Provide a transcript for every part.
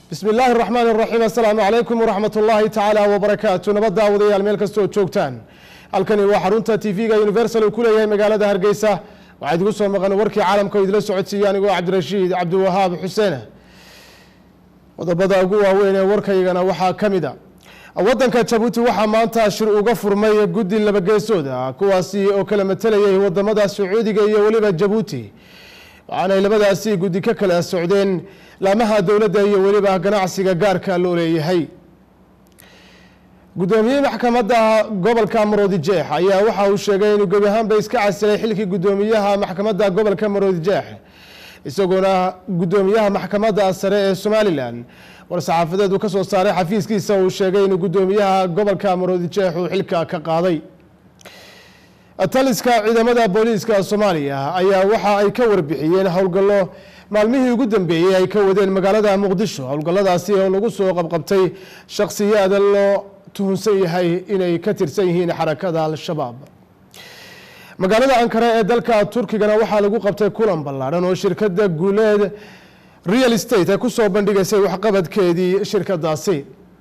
bismi illaahi araxmaan iraxiim assalaamu calaykum waraxmat ullaahi tacaala wabarakaatu nabad daawadayaal meel kastoo joogtaan halkani waa xarunta t v-ga universal uu ku leeyahay magaalada hargeysa waxaa idigu soo maqan warkii caalamka oo idila socodsiiya anigoo cabdirashiid cabdiwahaab xuseene qodobada ugu waaweyn ee warkaygana waxaa ka mid a waddanka jabuuti waxaa maanta shir uga furmay guddi labageesooda kuwaasi oo kala matalayay wadamada sacuudiga iyo weliba jabuuti waxaanay labadaasi guddi ka kala socdeen laamaha dowladda iyo weliba ganacsiga gaarka loo leeyahay guddoomiyihii maxkamadda gobolka maroodi jeex ayaa waxa uu sheegay inuu gebi ahaanba iska casilay xilkii guddoomiyaha maxkamadda gobolka maroodi jeex isagoona guddoomiyaha maxkamadda sare ee somalilan war-saxaafadeed uu ka soo saaray xafiiskiisa uu sheegay inuu guddoomiyaha gobolka maroodi jeex uu xilka ka qaaday taliska ciidamada booliiska soomaaliya ayaa waxa ay ka warbixiyeen howlgallo maalmihii ugu dambeeyey ay ka wadeen magaalada muqdisho howlgalladaasi oo lagu soo qabqabtay shakhsiyaada loo tuhunsan yahay inay ka tirsan yihiin xarakada al-shabaab magaalada ankara ee dalka turkigana waxaa lagu qabtay kulan ballaadhan oo shirkadda guuleed real estate ay kusoo bandhigaysay waxqabadkeedii shirkadaasi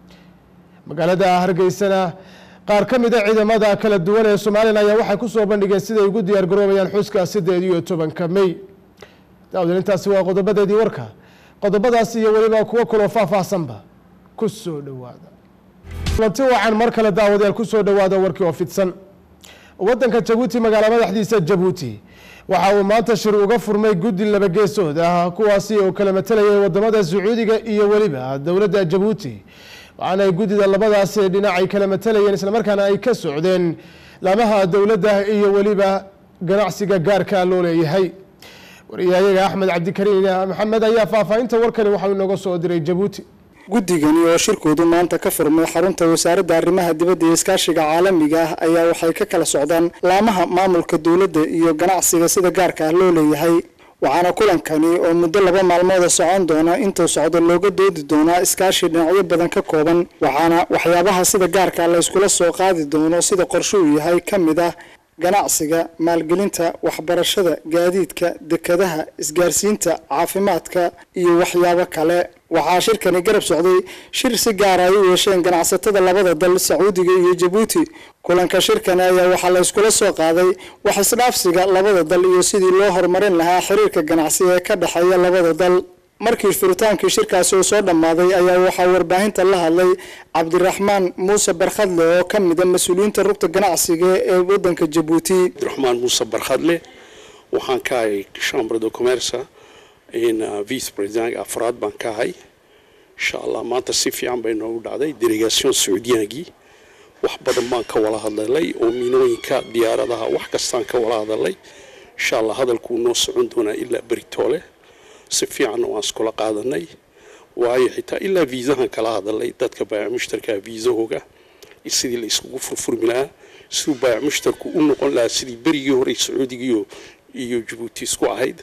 magaalada hargeysana qaar ka mida ciidamada kala duwan ee somalilan ayaa waxay kusoo bandhigeen siday ugu diyaar garoobayaan xuska sideed iyo tobanka may daawdan intaasi waa qodobadeedii warka qodobadaas iyo weliba kuwo kaloo faahfaahsanba ku soo dhowaada kulanti wacan mar kale daawadayaal kusoo dhowaada warkii oo fidsan waddanka jabuuti magaala madaxdiisa jabuuti waxa uu maanta shir uga furmay guddi labageesood ah kuwaasi oo kala matalayay wadamada sacuudiga iyo weliba dowladda jabuuti waxaana ay guddida labadaasi dhinac ay kala matalayeen islamarkaana ay ka socdeen laamaha dowladda iyo weliba ganacsiga gaarka loo leeyahay wariyahayaga axmed cabdikariin maxamed ayaa faahfaahinta warkani waxau inooga soo diray jabuuti guddigani oo shirkoodu maanta ka furmay xarunta wasaaradda arrimaha dibadda iyo iskaashiga caalamiga ah ayaa waxay ka kala socdaan laamaha maamulka dowladda iyo ganacsiga sida gaarka ah loo leeyahay waxaana kulankani oo muddo laba maalmooda socon doona intuu socdo looga doodi doonaa iskaashi dhinacyo badan ka kooban waxaana waxyaabaha sida gaarka la yskula soo qaadi doono sida qorshe uu yahay ka mid ah ganacsiga maalgelinta waxbarashada gaadiidka dekadaha isgaarsiinta caafimaadka iyo waxyaabo kale waxaa shirkani garab socday shir si gaara ay u yeesheen ganacsatada labada dal sacuudiga iyo jabuuti kulanka shirkani ayaa waxaa la yskula soo qaaday wax isdhaafsiga labada dal iyo sidii loo horumarin lahaa xiriirka ganacsi ee ka dhexeeya labada dal markii furitaankii shirkaasi uu soo dhammaaday ayaa waxaa warbaahinta la hadlay cabdiraxmaan muuse barkhadle oo ka mida mas-uuliyiinta rugta ganacsiga ee wadanka jabuuti cabdiraxmaan muuse barkhadle waxaan ka ahay chambre de commerce in vice president afraad baan ka ahay insha allah maanta si fiican bay noogu dhacday delegation sacuudiyaangii wax badan baan ka wala hadlalay oo miinooyinka diyaaradaha wax kastaan ka wala hadalay insha allah hadalkuu noo socon doonaa ilaa beritoole si fiicanna waan iskula qaadanay waayo xitaa ilaa viisahan kala hadalay dadka baayac mushtarkaa viisahooga sidii la iskugu furfurmi lahaa siduu baayac mushtarku u noqon lahaa sidii berigii hore sacuudigiiyo iyo jabuuti isku ahayd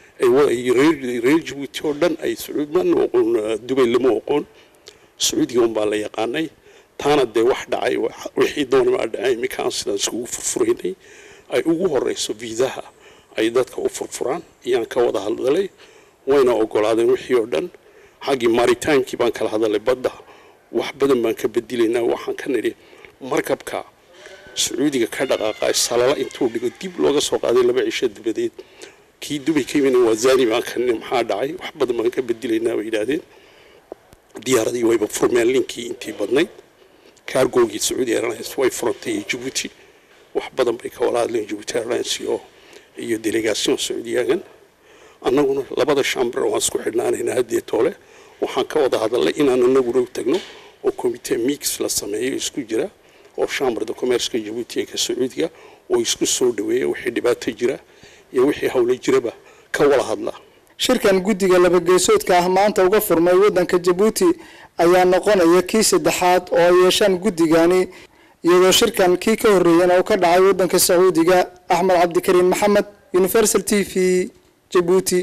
reer jabuuti oo dhan ay sacuudman oqon dubay lama oqoon sacuudiga unbaa la yaqaanay taana dee wax dhacay wixii doonama dhacay iminkaan sidaan iskugu furfuraynay ay ugu horeyso viisaha ay dadka u furfuraan ayaan ka wada hadalay wayna ogolaadeen wixii oo dhan xaggii maaritaankii baan kala hadalay badda wax badan baan ka bedilaynaa waxaan ka nidhi markabka sacuudiga ka dhaqaaqa salala intuu dhigo dib looga soo qaaday laba cisho dabadeed kii dubay ka yimid waa zani baan ka nidhi maxaa dhacay wax badan baan ka bedilaynaa bay yidhaahdeen diyaaradii wayba furmeen linkii intii badnayd kaargoogii sacuudi airlines way furantay iyo jabuuti wax badan bay ka wala hadleen jabuuti airlines iyo iyo delegation sacuudiyagan annaguna labada shambre waan isku xidhnaanaynaa haddee toole waxaan ka wada hadalnay inaan anaguna u tagno oo commitee mix la sameeyo isku jira oo chambre de commerceka jabuuti ee ka sacuudiga oo isku soo dhaweeya wixii dhibaato jira iyo wixii howlo jiraba ka wada hadla shirkan guddiga labageesoodka ah maanta uga furmay wadanka jabuuti ayaa noqonaya kii saddexaad oo ay yeeshaan guddigani iyadoo shirkan kii ka horreeyana uu ka dhacay wadanka sacuudiga axmed cabdikariin maxamed universal t v jabuuti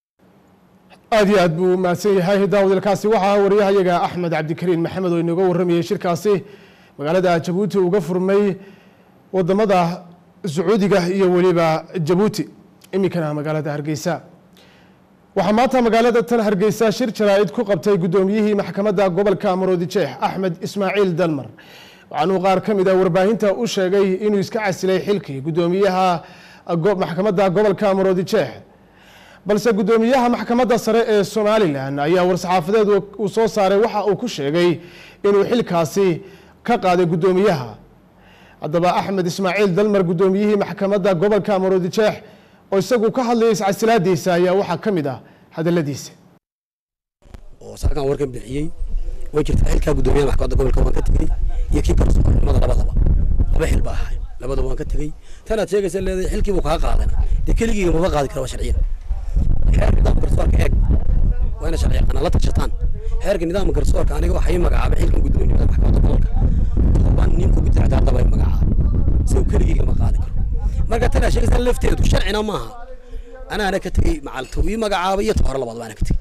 aada iyo aad buu mahadsan yahay daawadalkaasi waxaa wariyahayaga axmed cabdikariin maxamed oo inooga warramayay shirkaasi magaalada jabuuti uga furmay wadamada sacuudiga iyo weliba jabuuti iminkana magaalada hargeysa waxaa maanta magaalada tan hargeysa shir jaraa'id ku qabtay guddoomiyihii maxkamadda gobolka maroodi jeex axmed ismaaciil dalmar waxaanuu qaar ka mid a warbaahinta u sheegay inuu iska casilay xilkii guddoomiyaha maxkamadda gobolka maroodi jeex balse guddoomiyaha maxkamadda sare ee somalilan ayaa war-saxaafadeed uu soo saaray waxa uu ku sheegay inuu xilkaasi ka qaaday guddoomiyaha haddaba axmed ismaaciil dalmar guddoomiyihii maxkamadda gobolka maroodi jeex oo isagu ka hadlayay iscasilaadiisa ayaa waxaa ka mid ah hadaladiisa oo saakan warkan bixiyey way jirtaa xilkaa guddoomiyaha maxkamadda gobolka waan ka tegey iyo kii garsoornimada labadaba laba xil baa ahay labadaba waan ka tegey tan aad sheegaysa leedahay xilkii buu kaa qaadana dee keligiiga maba qaadi kara waa sharciyan xeerka nidaamka garsoorka eeg waa ina sharci yaqaanaa la tashataan xeerka nidaamka garsoorka aniga waxaa ii magacaabay xilkan guddoomiyada maxkamadda gobolka toban nin ku guddi xataa daba magacaabay isagu keligiiga ma qaadi karo marka tan aad sheegaysa lafteedu sharcina maaha anaana ka tegey macalto ii magacaabay iyo tohore labaad baana ka tegey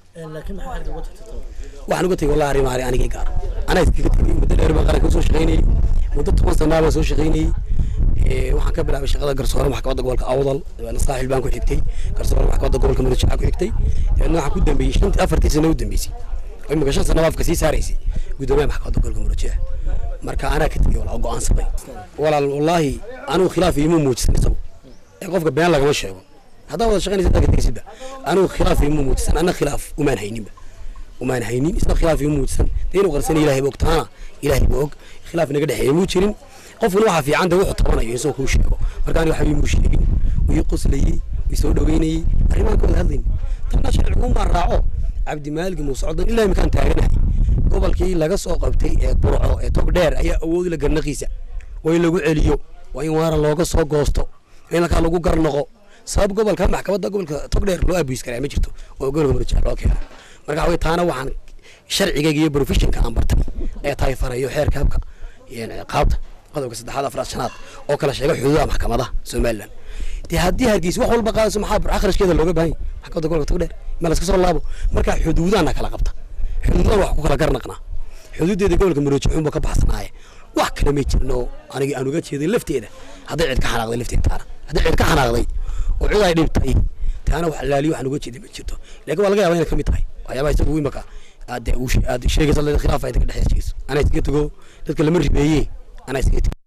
waxaan uga tegey wallahi arrimaha anigii gaar anaa iskaga tegey muddo dheer baan qaranka soo shaqaynayey muddo toban sanaa baan soo shaqaynayey waxaan ka bilaabay shaqada garsoore maxkamadda gobolka awdal dabeedna saaxil baan ku xigtay garsoore maxkamadda gobolka mudajaa ku xigtay dabeedna waxaan ku dambeeyey shantii afartii sano u dambeysay oo imika shan sano afka sii saaraysay guddoomiyaha maxkamadda gobolka mudajaa marka anaa ka tegey walaa go-aansaday walaal wallaahi anigu khilaaf iima muujisan isagu ee qofka been lagama sheego haddaa wada shaqaynaysa dadka tegsidba anigu khilaaf iima muujisan anna khilaaf umaan hayninba umaan haynin isna khilaaf iima muujisan dee inuu qarsana ilaahay ba og taana ilaahay ba og khilaaf naga dhexeeya muu jirin qofkuna waxaa fiican de wuxuu tabanayo isagoo kuu sheego marka aniga waxba iimuu sheegin wuu ii qoslayey wuu soo dhaweynayey arrimahan ka wada hadlayni tanna sharciguunbaa raaco cabdimaalig muuse codon ilaa imkaan taaganahay gobolkii laga soo qabtay ee burco ee tog dheer ayaa awoodi la garnaqiisa waa in lagu celiyo waa in waara looga soo goosto waa in halkaa lagu garnoqo sabab gobolka maxkamadda gobolka tog dheer loo abuis karaa ma jirto oo gobolka murjaa loo keeno marka waxaway taana waxaan sharcigayga iyo professionka aan bartay ee tahay farayo xeerka habka qaabta qodobka saddexaad afraad shanaad oo kala sheega xuduudaha maxkamadaha somaliland dee haddii hargeysa wax walba qaadayso maxaa akhrajkeeda looga baahan yahay maxkamadda gobolka tog dheer ma laska soo laabo marka xuduudana kala qabta xuduudan wax ku kala garnaqnaa xuduudeeda gobolka marooji xunba ka baxsanaaye wax kale may jirno aniga aan uga jeeday lafteeda hadday cid ka xanaaqday lafteeda taana hadday cid ka xanaaqday oo cid ay dhibtay taana wax laaliyo waxaan uga jeeday ma jirto laakiin waa laga yaabaa inay ka mid tahay waxyaabaha isagu imaka aad aad sheegaysa leeda khilaaf ay ka dhexeeyso anaa iskaga tago dadka lama ribeeye anaa iskaga tago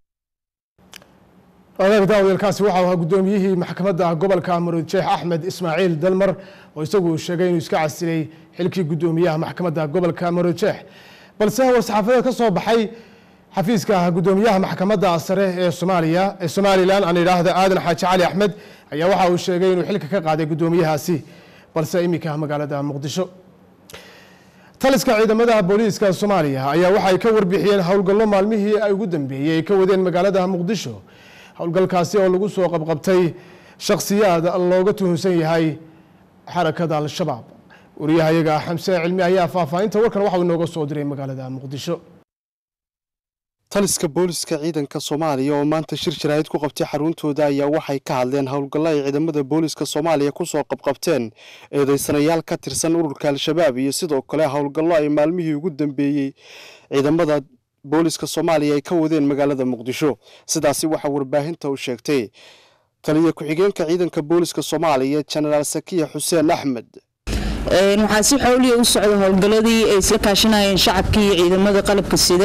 odaag daawadalkaasi waxau ahaa guddoomiyihii maxkamadda gobolka maroodi jeex axmed ismaaciil dalmar oo isagu sheegay inuu iska casilay xilkii guddoomiyaha maxkamadda gobolka maroodi jeex balse war-saxaafadeed ka soo baxay xafiiska guddoomiyaha maxkamadda sare ee soomaaliya ee somalilan aan idhaahda aadan xaaji cali axmed ayaa waxa uu sheegay inuu xilka ka qaaday guddoomiyahaasi balse iminka magaalada muqdisho taliska ciidamada booliiska soomaaliya ayaa waxay ka warbixiyeen howlgallo maalmihii ay ugu dambeeyey ay ka wadeen magaalada muqdisho howlgalkaasi oo lagu soo qabqabtay shakhsiyaad looga tuhunsan yahay xarakada al-shabaab wariyahayaga xamse cilmi ayaa faahfaahinta warkan waxauu inooga soo diray magaalada muqdisho taliska booliska ciidanka soomaaliya oo maanta shir jaraa'id ku qabtay xaruntooda ayaa waxay ka hadleen howlgallo ay ciidamada booliska soomaaliya ku soo qabqabteen eedeysanayaal ka tirsan ururka al-shabaab iyo sidoo kale howlgallo ay maalmihii ugu dambeeyey ciidamada booliska soomaaliya ay ka wadeen magaalada muqdisho sidaasi waxaa warbaahinta u sheegtay taliya ku-xigeenka ciidanka booliska soomaaliya jenaraal sakiya xuseen axmed waxaa si xowliya u socda howlgalladii ay isla kaashanayeen shacabkii iyo ciidamada qalabka sida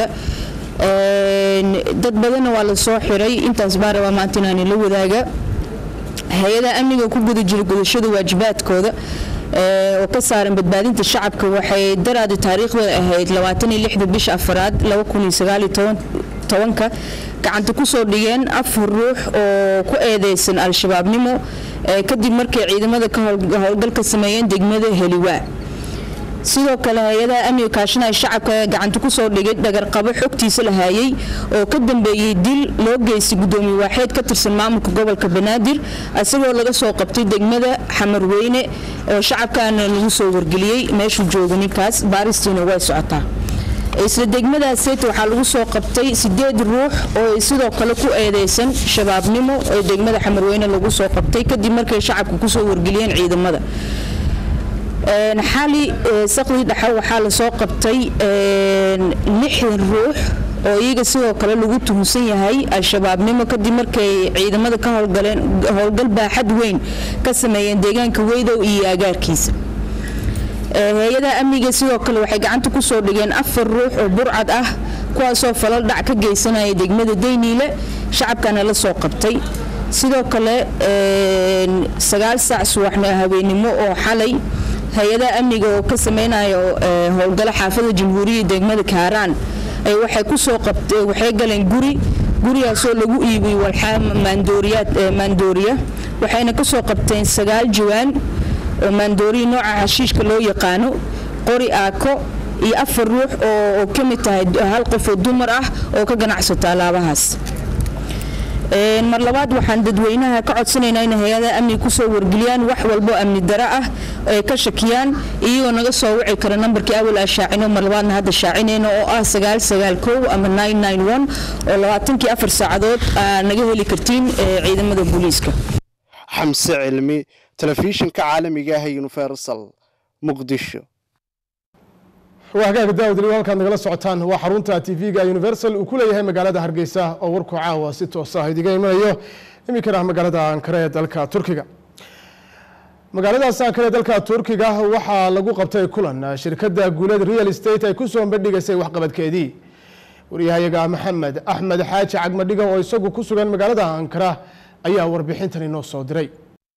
dad badanna waa la soo xiray intaas baa rabaa maanta inaan ila wadaaga hay-ada amniga ku guda jira gudashada waajibaadkooda oo ka saaran badbaadinta shacabka waxay daraadi taariikhda ahayd bisha afaraad tobanka gacanta kusoo dhigeen afar ruux oo ku eedeysan al-shabaabnimo kadib markay ciidamada ka howlgal ka sameeyeen degmada heliwaa sidoo kale hay-adaha amniga kaashanaya shacabka gacanta kusoo dhigay dhagarqabo xogtiisa la haayey oo ka dambeeyey dil loo geystay gudoomiye waaxeed ka tirsan maamulka gobolka banaadir isagoo laga soo qabtay degmada xamarweyne oo shacabkaana lagu soo wargeliyey meeshuu jooga ninkaas baaristiina way socotaa isla degmadaaseyt waxaa lagu soo qabtay sideed ruux oo sidoo kale ku eedeysan shabaabnimo oo degmada xamarweyne lagu soo qabtay kadib markay shacabka kusoo wargeliyeen ciidamada xali sakdii dhexe waxaa lasoo qabtay lixdan ruux oo iyaga sidoo kale lagu tuhunsan yahay al-shabaabnimo kadib markay ciidamada ka howlgaleen howlgal baaxad weyn ka sameeyeen deegaanka weydow iyo agaarkiisa hay-adaha amniga sidoo kale waxay gacanta kusoo dhigeen afar ruux oo burcad ah kuwaasoo falal dhac ka geysanaya degmada dayniile shacabkana la soo qabtay sidoo kale sagaal saac subaxna habeenimo oo xalay hay-adaha amniga oo ka sameynayo howlgalo xaafada jamhuuriyadda degmada kaaraan waxay kusoo qabtay waxay galeen guri gurigaasoo lagu iibiyey walxaa maandooriyaad maandooriya waxayna kasoo qabteen sagaal jawaan oo maandooriya nooca xashiishka loo yaqaano qori aako iyo afar ruux oo ka mid tahay hal qof oo dumar ah oo ka ganacsata alaabahaas mar labaad waxaan dadweynaha ka codsanaynaa in hay-adaha amniga kusoo wargeliyaan wax walbo amni daro ah ay ka shakiyaan iyagoo naga soo wici kara nambarkii awal aa shaacino mar labaadna hadda shaacinayno oo ah sagaal sagaal kow ama nine nine one oo labaatankii afar saacadood aa naga heli kartiin ciidamada booliiska xamse cilmi telefishinka caalamiga ah ee universal muqdisho waa hagaaga daawad liw halkaad nagala socotaan waa xarunta tv-ga universal uu ku leeyahay magaalada hargeysa oo warku caawa si toosa ah idiga imanayo iminkana magaalada ankara ee dalka turkiga magaaladaas ankara ee dalka turkiga waxaa lagu qabtay kulan shirkadda guuleed real estate ay kusoo bandhigaysay waxqabadkeedii waryahayaga maxamed axmed xaaji cagmadhiga oo isagu ku sugan magaalada ankara ayaa warbixintan inoo soo diray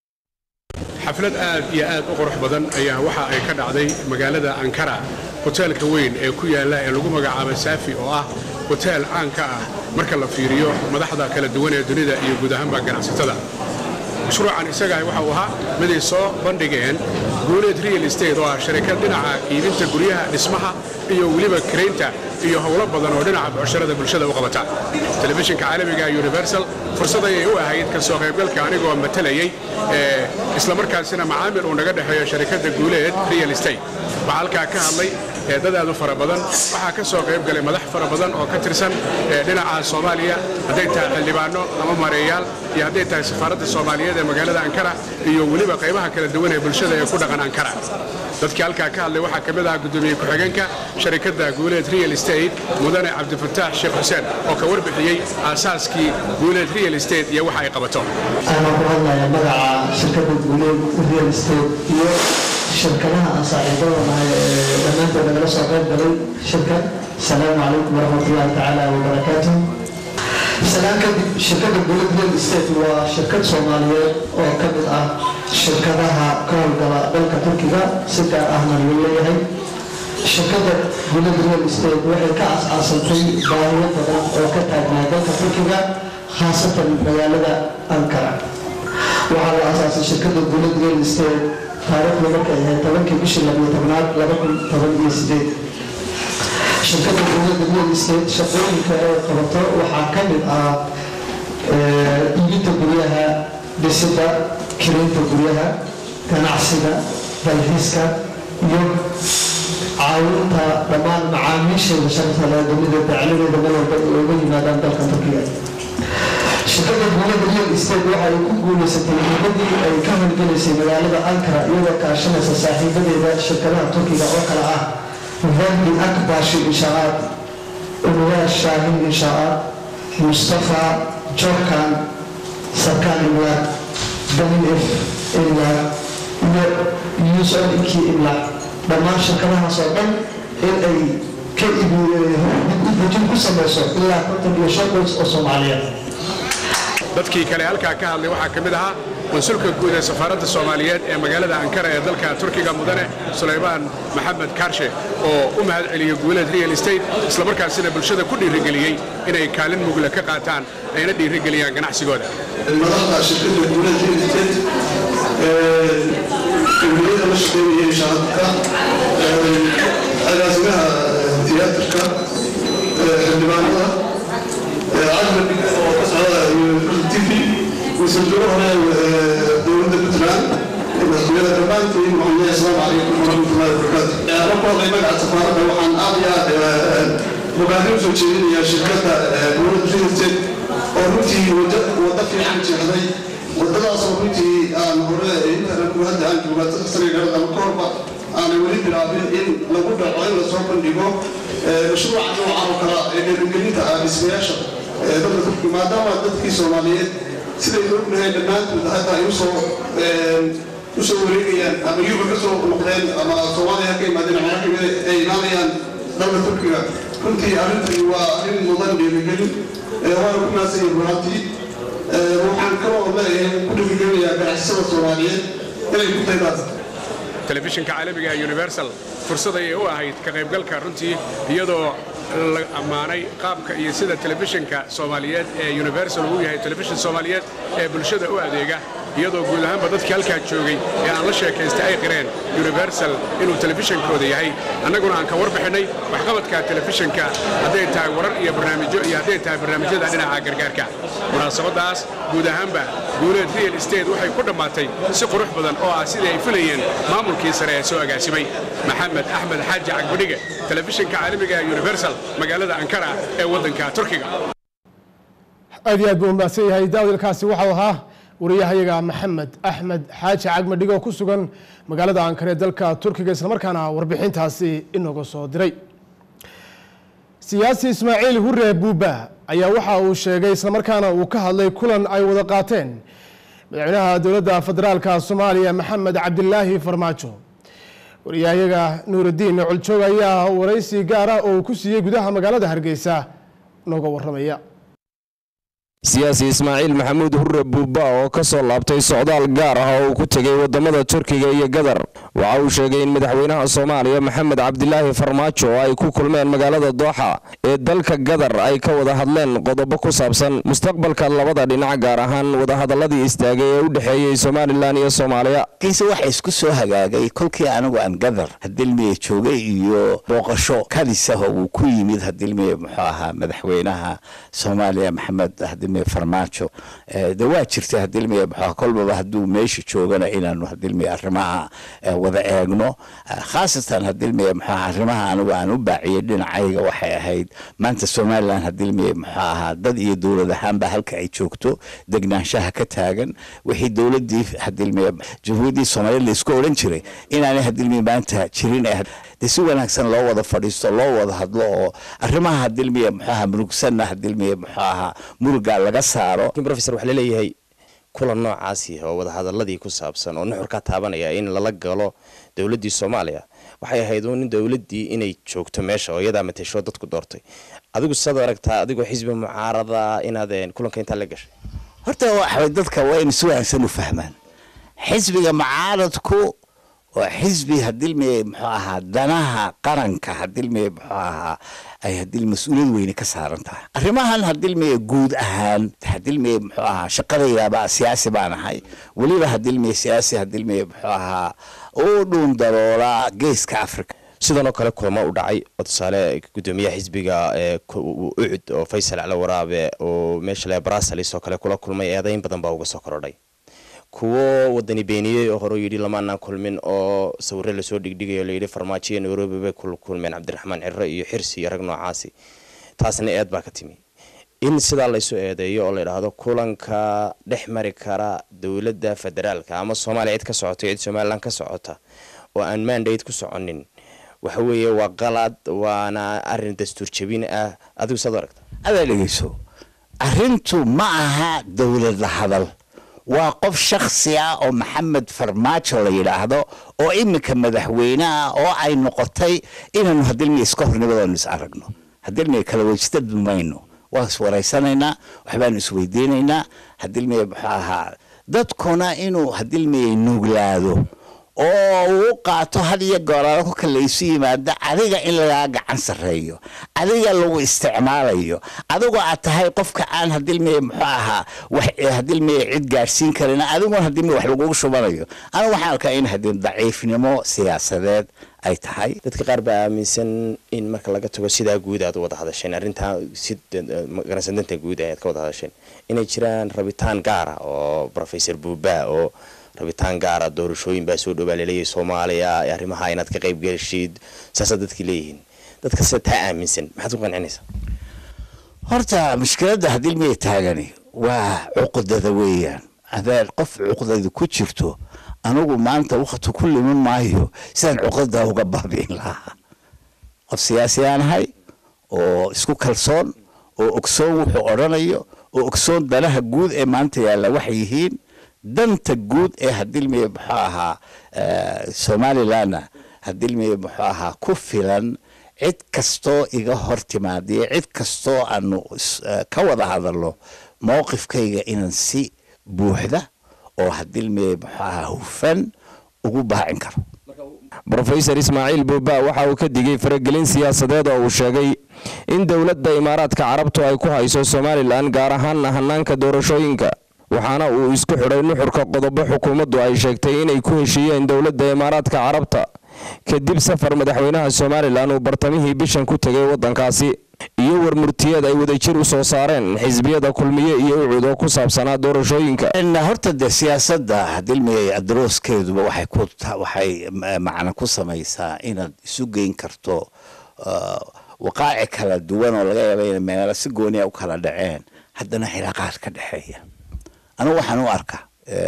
xaflad aad iyo aad u qurux badan ayaa waxa ay ka dhacday magaalada ankara hoteelka weyn ee ku yaalla ee lagu magacaabo saafi oo ah hoteel caan ka ah marka la fiiriyo madaxda kala duwan ee dunida iyo guud ahaanba ganacsatada mashruucan isagaah waxa uu ahaa miday soo bandhigeen guuleed real estate oo ah sharikad dhinaca iibinta guryaha dhismaha iyo weliba karaynta iyo howlo badan oo dhinaca bucsharada bulshada u qabata telefishinka caalamiga universal fursad ayay u ahayd ka soo qaybgalka anigoo matalayey islamarkaasina macaamil uu naga dhexeeyo sharikadda guuleed real estate waxaa halkaa ka hadlay dad aad u fara badan waxaa ka soo qayb galay madax fara badan oo ka tirsan dhinaca soomaaliya hadday tahay xildhibaano ama mareeyaal iyo hadday tahay safaaradda soomaaliyeed ee magaalada ankara iyo weliba qaybaha kala duwan ee bulshada ee ku dhaqan ankara dadkii halkaa ka hadlay waxaa ka mid ahaa gudoomiye ku-xigeenka sharikadda guuleed real estate mudane cabdifataax sheekh xuseen oo ka warbixiyey aasaaskii guuleed real estate iyo waxa ay qabato waxaan ku hadlayaa magaca shirkadda guuleed real estate iyo shirkadaha aan saaxiibada nahay ee dhammaantood nagala soo qayb galay shirka asalaamu calaykum waraxmatullaahi tacaala wabarakaatuh salaan kadib shirkadda guuleed real estate waa shirkad soomaaliyeed oo ka mid ah shirkadaha ka howlgala dalka turkiga si gaar ahna lagu leeyahay shirkadda guuleed real estate waxay ka asaasantay baahiyo badan oo ka taagnaa dalka turkiga khaasatan magaalada ankara waxaa la asaasay shirkadda guuleed real estate taariikhdu markay ahayd tobankii bishii labiyo tobnaad laba kun toban iyo sideed shirkadda guuleed real estate shaqooyinka ay qabato waxaa ka mid ah iibinta guryaha dhisida kirinta guryaha ganacsiga dalxiiska iyo caawinta dhammaan macaamiisheeda sharafta leh dunida dacladeeda meel walba ay uga yimaadaan dalka turkiga shirkadda guulada real estate waxa ay ku guuleysatay muddadii ay ka howlgelaysay magaalada ankara iyadoo kaashanaysa saaxiibadeeda shirkadaha turkiga oo kale ah verdi akbashi inshaa'aad unwaar shaahin inshaa'aad mustafa jorkan sarkaan imlaaq damin f imlaaq iyo yuusuf inkii imlaaq dhammaan shirkadahaas oo dhan in ay ka dibujin ku samayso ilaa konton iyo shan qoys oo soomaaliyeed dadkii kale halkaa ka hadlay waxaa ka mid ahaa konsulka guud ee safaaradda soomaaliyeed ee magaalada ankara ee dalka turkiga mudane sulaymaan maxamed kaarshe oo u mahad celiyey guuleed real estate islamarkaasina bulshada ku dhiirigeliyey inay kaalin mugle ka qaataan ayna dhiirigeliyaan ganacsigooda madaxda shirkadda guuleed real estate guuliyada la shaqeynayay shacabka agaasimaha tiyaatarka xildhibaanada cajnabi oo ka socda tv wasiirjooga hore dowladda puntland madaxtooyada dhammaantiin waxaan leeyahay asalaamu calaykum waraxmatullahi wabarakaatu marka horey magaca safaaradda waxaan aad iyo aad bogaadin usoo jeedinayaa shirkadda dowladda real estate oo runtii wadda fiican jeexday wadadaasoo runtii aan hore intaanku hadda aan joogaa sanagarad ama ka horba aanay weli bilaabin in lagu dhaco in lasoo bandhigo mashruuca noocan oo kale ee dhiirigelin maalgelinta ah dhismayaasha dalka turkiga maadaama dadkii soomaaliyeed sidaynu ognahay dhammaantood hadda ay usoo usoo wareegayaan ama yuba ka soo noqdeen ama soomaaliya ka imaadeen macnaha kamida ay imaanayaan dalka turkiga runtii arrintani waa arrin mudan dhiirigelin waana ku naasanya runaatii waxaan kaloo leeyahay ku dhiirigelinayaa ganacsada soomaaliyeed inay ku taydaan telefishinka caalamiga ee universal fursad ayay u ahayd ka qaybgalka runtii iyadoo la ammaanay qaabka iyo sida telefishinka soomaaliyeed ee universal uu yahay telefishin soomaaliyeed ee bulshada u adeega iyadoo guud ahaanba dadkii halkaa joogay ee aan la sheekaystay ay qireen universal inuu telefishinkooda yahay annaguna aan ka warbixinnay waxqabadka telefishinka hadday tahay warar iyo barnaamijyo iyo hadday tahay barnaamijyada dhinaca gargaarka munaasabaddaas guud ahaanba guuleed real estate waxay ku dhammaatay si qurux badan oo ah sidii ay filayeen maamulkii sare ee soo agaasimay maxamed axmed xaaji cagbadhige telefishinka caalamiga ee universal magaalada ankara ee waddanka turkiga aad iyo aad buu umahadsan yahay daawdalkaasi waxau ahaa wariyahayaga maxamed axmed xaaji cagmadhigo oo ku sugan magaalada ankara ee dalka turkiga islamarkaana warbixintaasi inooga soo diray siyaasi ismaaciil hure buuba ayaa waxa uu sheegay islamarkaana uu ka hadlay kulan ay wada qaateen madaxweynaha dowladda federaalka soomaaliya maxamed cabdilaahi farmaajo wariyahayaga nuuraddiin coljoog ayaa waraysi gaar ah oo uu ku siiyey gudaha magaalada hargeysa nooga waramaya siyaasi ismaaciil maxamuud hure buuba oo ka soo laabtay socdaal gaar ah oo uu ku tegey wadamada turkiga iyo gadar waxa uu sheegay in madaxweynaha soomaaliya maxamed cabdilaahi farmaajo oo ay ku kulmeen magaalada dooxa ee dalka gadar ay ka wada hadleen qodobo ku saabsan mustaqbalka labada dhinac gaar ahaan wadahadaladii istaagay ee u dhexeeyey somalilan iyo soomaaliya kiise waxa isku soo hagaagay kolkii anigu aan gadar hadilmiye joogay iyo booqasho kadisaho uu ku yimid hadilmiye muxuu ahaa madaxweynaha soomaaliya maxamed hadilmiye farmaajo de waa jirta hadilmiye muxuu kolbaba hadduu meesha joogana inaanu hadilmiye arrimaha wada eegno khaasatan hadilmiye muxuu ahaa arrimaha anigu aan u baaciyey dhinacayga waxay ahayd maanta somalilan hadilmiye muxuu ahaa dad iyo dowlad ahaanba halka ay joogto degnaanshaha ka taagan wixii dowladii hadilmiye jamhuuriyaddii soomaaliya laisku odhan jiray inaanay hadilmiye maanta jirin de si wanaagsan loo wada fadhiisto loo wada hadlo oo arrimaha hadilmiye muxuu ahaa murugsanna hadilmiye muxuu ahaa muruga laga saaro rofesor waxaa laleeyahay kulan noocaasi oo wadahadaladii ku saabsan oo nuxur ka taabanaya in lala galo dowladdii soomaaliya waxay ahayd uun dowladdii inay joogto meesha oo iyadaa matesho dadku doortay adigu sad aragtaa adigoo xisbi mucaarada inaad kulanka intaa la gashay horta waxay dadka waa in si wanaagsan u fahmaan xisbiga mucaaradku waa xisbi hadilmiye muxuu ahaa danaha qaranka hadilmiye muxuu ahaa ay hadil mas-uuliyad weyne ka saaran tahay arrimahan hadilmiye guud ahaan hadilmiye muxuu ahaa shaqadaydaaba siyaasi baan ahay weliba hadilmiye siyaasi hadilmiye muxuu ahaa u dhuun daroola geeska africa sidanoo kale kulamo u dhacay oo tusaale gudoomiyaha xisbiga ucud oo faysal cali waraabe oo meesha le brussels oo kale kula kulmay eedayn badan baa uga soo korodhay kuwo wadani beeniyey oo hore yidhi lamaanaan kulmin oo sawire lasoo dhigdhigayo layidhi farmaajo iyo nairobi bay kulmeen cabdiraxmaan ciro iyo xirsi iyo rag noocaasi taasna eed baa ka timi in sidaa laysu eedeeyo oo layidhaahdo kulanka dhex mari kara dowladda federaalka ama soomaaliya cid ka socota cid somalilan ka socota oo aan mandate ku soconin waxa weeye waa qalad waana arin dastuur jabin ah adigu saad aragta adaa dhegeyso arrintu ma aha dowlad la hadal waa qof shaksi ah oo maxamed farmaajo la yidhaahdo oo iminka madaxweyneah oo ay noqotay inaanu hadilmiya iska hornimadoonu is aragno hadilmiya kala wejista mayno waan is waraysanaynaa waxbaanu isweydiinaynaa hadilmiya muxuu ahaa dadkuna inuu hadilmiya nuuglaado oo uu qaato had iyo gooraalo kolka laysu yimaado adiga in lagaa gacan sarreeyo adiga lagu isticmaalayo adigoo aad tahay qofka aan hadilmiye muxuu ahaa hadilmiye cid gaadhsiin karin adiguna hadilmiye wax lagugu shubanayo anigu waxaan arkaa in hadii daciifnimo siyaasadeed ay tahay dadka qaar baa aaminsan in marka laga tago sidaa guud aad wada hadasheen arrintaa si garansadanta guud ayaad ka wada hadasheen inay jiraan rabitaan gaara oo rofesor buuba oo rabitaan gaara doorashooyin baa soo dhowaa laleeyahay soomaaliya arrimaha inaad ka qayb gelishid saasaa dadkii leeyihiin dadka sida taa aaminsan maxaad ku qancinaysaa horta mushkiladda hadilmiya taagani waa cuqdada weeyaan haddaad qof cuqdada ku jirto anigu maanta wakti ku limin maayo sidaan cuqdada uga baabi'in lahaa qof siyaasi aan ahay oo isku kalsoon oo ogsoon wuxuu odhanayo oo ogsoon danaha guud ee maanta yaalla waxay yihiin danta guud ee hadilmiye muxuu ahaa somalilandna hadilmiye muxuu ahaa ku filan cid kastoo iga hor timaadiya cid kastoo aanu ka wada hadalno mowqifkayga inaan si buuxda oo hadilmiye muxuu ahaa hufan ugu baacin karo rofesor ismaaciil buuba waxa uu ka digay faragelin siyaasadeed oo uu sheegay in dowladda imaaraadka carabtu ay ku hayso somalilan gaar ahaanna hanaanka doorashooyinka waxaana uu isku xidhay nuxurka qodobo xukuumaddu ay sheegtay inay ku heshiiyeen dowladda imaaraadka carabta kadib safar madaxweynaha somalilan uu bartamihii bishan ku tegay waddankaasi iyo warmurtiyeed ay wadajir u soo saareen xisbiyada kulmiye iyo ucud oo ku saabsanaa doorashooyinka horta dee siyaasadda hadilmiyay adooskeeduba waxay ku waxay macna ku samaysaa inaad isu geyn karto waqaaci kala duwan oo laga yaaba inay meelo si gooniya u kala dhaceen haddana cilaaqaad ka dhexeeya anigu waxaan u arkaa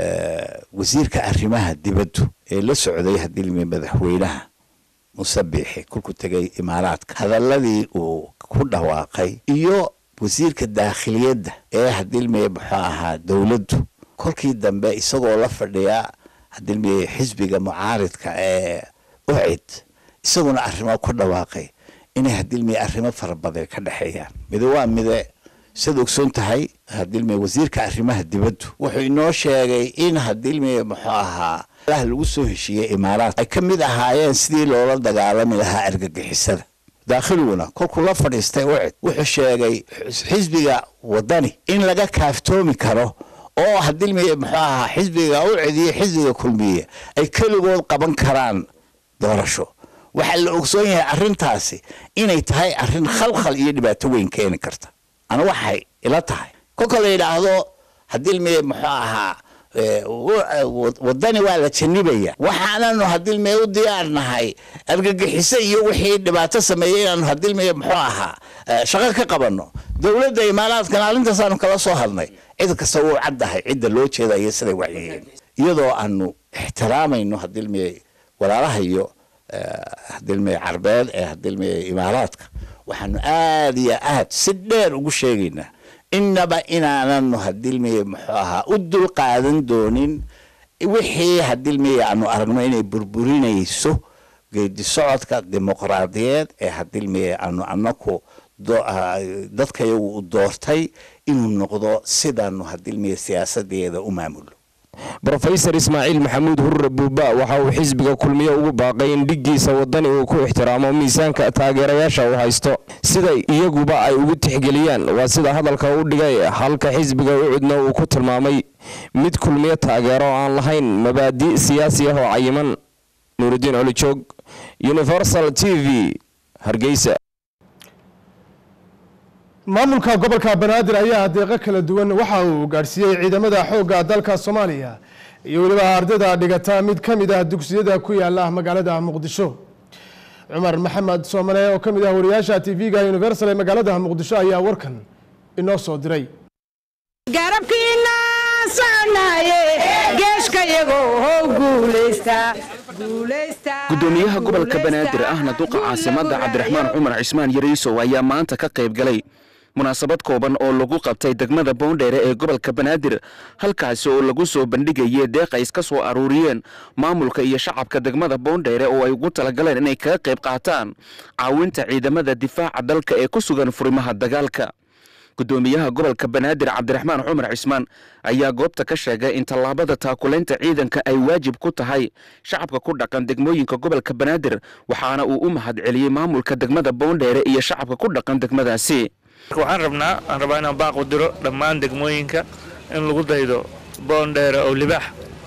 wasiirka arrimaha dibaddu ee la socday hadilmiya madaxweynaha musabixi kolku tegay imaaraadka hadaladii uu ku dhawaaqay iyo wasiirka daakhiliyadda ee hadilmiye muxuu ahaa dowladdu kolkii dambe isagoo la fadhiya hadilmiye xisbiga mucaaridka ee ucid isaguna arrimo ku dhawaaqay inay hadilmiye arrimo fara badan ka dhexeeyaan mide waa mide siad ogsoon tahay hadilmiye wasiirka arrimaha dibaddu wuxuu inoo sheegay in hadilmiye muxuu ahaa lagu soo heshiiyey imaaraat ay ka mid ahaayeen sidii loola dagaalami lahaa argagixisada daakhiliguna kolkuu la fadhiistay ucid wuxuu sheegay xisbiga wadani in laga kaaftoomi karo oo hadilmiye muxuu ahaa xisbiga ucid iyo xisbiga kulmiye ay keligood qaban karaan doorasho waxaa la ogsoon yahay arrintaasi inay tahay arrin khalkhal iyo dhibaato weyn keeni karta ana waxay ila tahay kolka la yidhaahdo hadilmiye muxuu ahaa wadani waa la janibaya waxaananu hadilmeye u diyaarnahay argagixiso iyo wixii dhibaato sameeyey inaanu hadilmeye muxuu ahaa shaqo ka qabano dowladda imaaraadkana arintaasaanu kala soo hadnay cid kasta wuu caddahay cidda loo jeeda iyo siday waxyihiin iyadoo aanu ixtiraamayno hadilmeye walaalaha iyo hadilmeye carbeed ee hadilmeye imaaraadka waxaanu aada iyo aad si dheer ugu sheegaynaa inaba inaananu hadilmiye muxuu ahaa u dul qaadan doonin wixii hadilmiye aanu aragno inay burburinayso geedi socodka dimuqraadiyeed ee hadilmiye aanu anaku dadkayagu u doortay inuu noqdo sidaanu hadilmiye siyaasadeeda u maamulo rofesor ismaaciil maxamuud hurre buuba waxa uu xisbiga kulmiye ugu baaqay in dhiggiisa wadani uu ku ixtiraamo miisaanka taageerayaasha uu haysto siday iyaguba ay ugu tixgeliyaan waa sida hadalka u dhigay halka xisbiga ucudna uu ku tilmaamay mid kulmiye taageero oo aan lahayn mabaadi' siyaasi ah oo cayiman nuuridiin colijoog universal t v hargeysa maamulka gobolka banaadir ayaa deeqo kala duwan waxa uu gaadhsiiyey ciidamada xoogga dalka soomaaliya iyo weliba ardayda dhigata mid ka mid ah dugsiyada ku yaala magaalada muqdisho cumar maxamed soomane oo ka mid ah wariyaasha tv-ga universal ee magaalada muqdisho ayaa warkan inoo soo diray gudoomiyaha gobolka banaadir ahna duqa caasimada cabdiraxmaan cumar cismaan yariisow ayaa maanta ka qayb galay munaasabad kooban oo lagu qabtay degmada boondheere ee gobolka banaadir halkaasi oo lagu soo bandhigayay deeq ay iska soo aruuriyeen maamulka iyo shacabka degmada boondheere oo ay ugu talagaleen inay kaga qayb qaataan caawinta ciidamada difaaca dalka ee ku sugan furimaha dagaalka gudoomiyaha gobolka banaadir cabdiraxmaan cumar cismaan ayaa goobta ka sheegay in tallaabada taakulaynta ciidanka ay waajib ku tahay shacabka ku dhaqan degmooyinka gobolka banaadir waxaana uu u mahad celiyey maamulka degmada boondheere iyo shacabka ku dhaqan degmadaasi waxaan rabnaa aan rabaa inaan baaqu diro dhammaan degmooyinka in lagu daydo boondheere oo libaax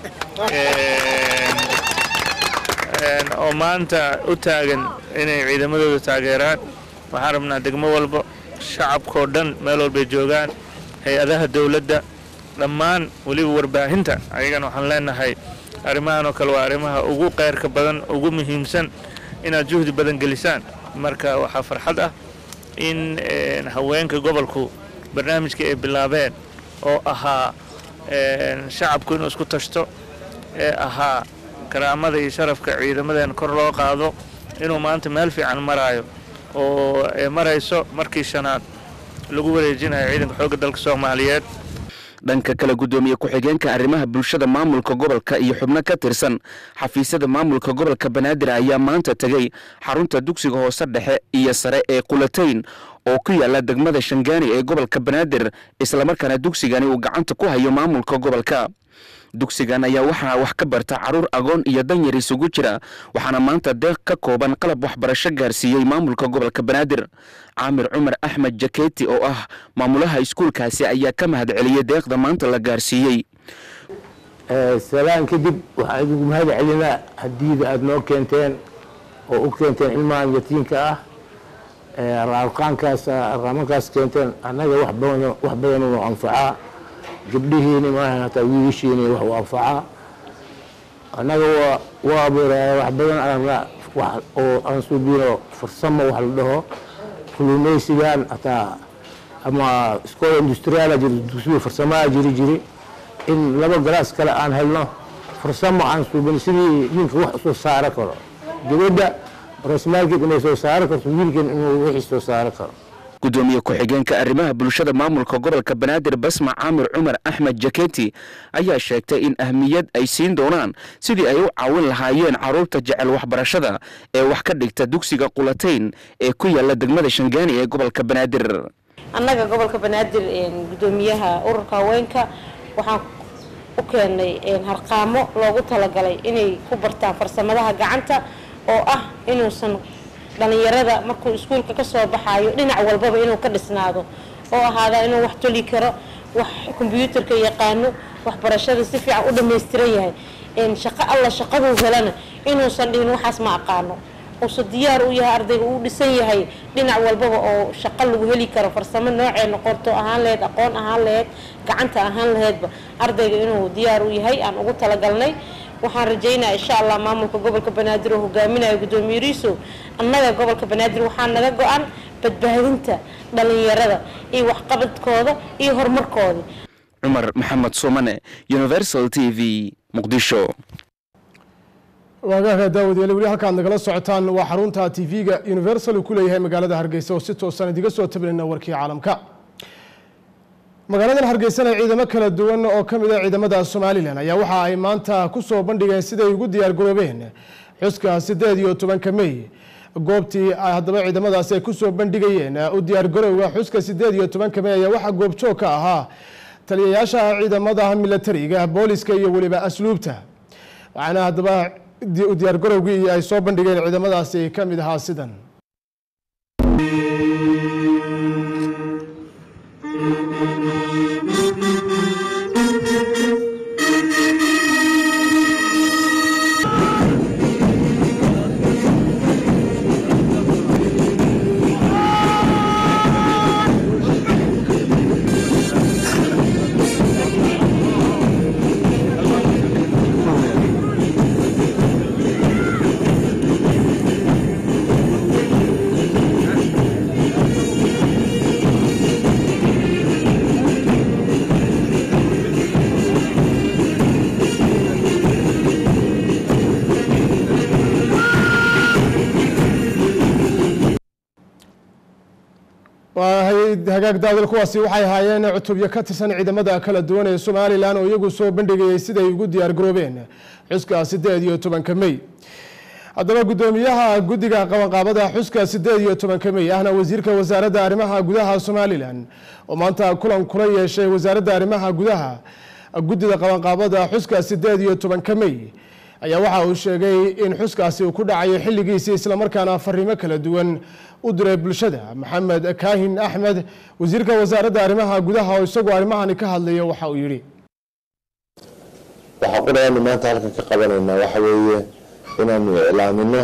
oo maanta u taagan inay ciidamadooda taageeraan waxaan rabnaa degmo walba shacabkao dhan meel walbay joogaan hay-adaha dowladda dhammaan weliba warbaahinta ayagana waxaan leenahay arrimahan oo kale waa arrimaha ugu qeyrka badan ugu muhiimsan inaad juhdi badan gelisaan marka waxaa farxad ah in haweenka gobolku barnaamijkii ay bilaabeen oo ahaa shacabku inuu isku tashto ee ahaa karaamada iyo sharafka ciidamadeena kor loo qaado inuu maanta meel fiican maraayo oo marayso markii shanaad lagu wareejinayo ciidanka xoogga dalka soomaaliyeed dhanka kale guddoomiye ku-xigeenka arrimaha bulshada maamulka gobolka iyo xubno ka tirsan xafiisyada maamulka gobolka banaadir ayaa maanta tegey xarunta dugsiga hoose dhexe iyo sare ee qulatayn oo ku yaala degmada shangaani ee gobolka banaadir islamarkaana dugsigani uu gacanta ku hayo maamulka gobolka dugsigan ayaa waxaa wax ka barta caruur agoon iyo danyar isugu jira waxaana maanta deeq ka kooban qalab waxbarasho gaarsiiyey maamulka gobolka banaadir caamir cumar axmed jaketi oo ah maamulaha iskuulkaasi ayaa ka mahad celiyey deeqda maanta la gaarsiiyey salaan kadib waxaan idinku mahad celinaa hadiida aada noo keenteen oo u keenteen ilmahan yatiinka ah raarqaankaas raamankaas keenteen annaga wax badan wax badan uu anfacaa gabdhihiini maaha hataa wiilashiini wax u anfacaa annaga waa waa abuuraya wax badan aragna wax oo aan suubino farsamo wax la dhaho kulumaysigan hataa ama iskoola industriyaala jiri dugsiga farsamaha jiri jiri in laba galaas kale aan helno farsamo aan suubin sidii ninka wax soo saaro karo gabadha rasmaalkeed inay soo saaro karto wiilkan inuu wixii soo saaro karo gudoomiye ku-xigeenka arrimaha bulshada maamulka gobolka banaadir basma caamir cumar axmed jaketi ayaa sheegtay in ahmiyad ay siin doonaan sidii ay u caawin lahaayeen caruurta jecel waxbarashada ee wax ka dhigta dugsiga qulatayn ee ku yaala degmada shangaani ee gobolka banaadir annaga gobolka banaadir gudoomiyaha ururka haweenka waxaan u keenay harqaamo loogu talagalay inay ku bartaan farsamadaha gacanta oo ah inuusan dhalinyarada markuu iskuulka ka soo baxaayo dhinac walbaba inuu ka dhisnaado oo ahaada inuu wax toli karo wax kombyuutarka yaqaano waxbarashada si fiican u dhammaystiran yahay shaqo alla shaqaduu helana inuusan dhihin waxaas ma aqaano uuse diyaar u yahay ardayga uu dhisan yahay dhinac walbaba oo shaqo lagu heli karo farsamo noocee noqoto ahaan laheyd aqoon ahaan laheyd gacanta ahaan laheydba ardayga inuu diyaar u yahay aan ugu talagalnay waxaan rajaynaa insha allah maamulka gobolka banaadir oo hogaaminayo gudoomiye riisow annaga gobolka banaadir waxaa naga go-an badbaadinta dhalinyarada iyo waxqabadkooda iyo horumarkooda cumar maxamed sumane universal t v muqdisho waagaha daawadayaal weli halkaad nagala socotaan waa xarunta tv-ga universal uu ku leeyahay magaalada hargeysa oo si toosan idiga soo tabinayna warkii caalamka magaaladan hargeysana ciidamo kala duwan oo ka mid a ciidamada somalilan ayaa waxa ay maanta ku soo bandhigeen siday ugu diyaar garoobeen xuska sideed iyo tobanka mey goobtii haddaba ciidamadaasi ay kusoo bandhigayeen u diyaar garowga xuska sideed iyo tobanka mey ayaa waxaa goobjoog ka ahaa taliyayaasha ciidamada milatariga booliska iyo weliba asluubta waxaana haddaba u diyaar garowgii ay soo bandhigeen ciidamadaasi ka mid ahaa sidan hagaag daadal kuwaasi waxay ahaayeen cutubyo ka tirsan ciidamada kala duwan ee somalilan oo iyagu soo bandhigayay siday ugu diyaar garoobeen xuska sideed iyo tobanka mey haddaba gudoomiyaha guddiga qabanqaabada xuska sideed iyo tobanka mey ahna wasiirka wasaaradda arrimaha gudaha somalilan oo maanta kulan kula yeeshay wasaaradda arrimaha gudaha guddida qabanqaabada xuska sideed iyo tobanka mey ayaa waxa uu sheegay in xuskaasi uu ku dhacayo xilligiisii islamarkaana fariimo kala duwan u diray bulshada maxamed kaahin axmed wasiirka wasaaradda arrimaha gudaha oo isagoo arrimahani ka hadlaya waxa uu yidhi waxaa qudhayaanu maanta halkan ka qabanaynaa waxa weeye inaanu iclaamino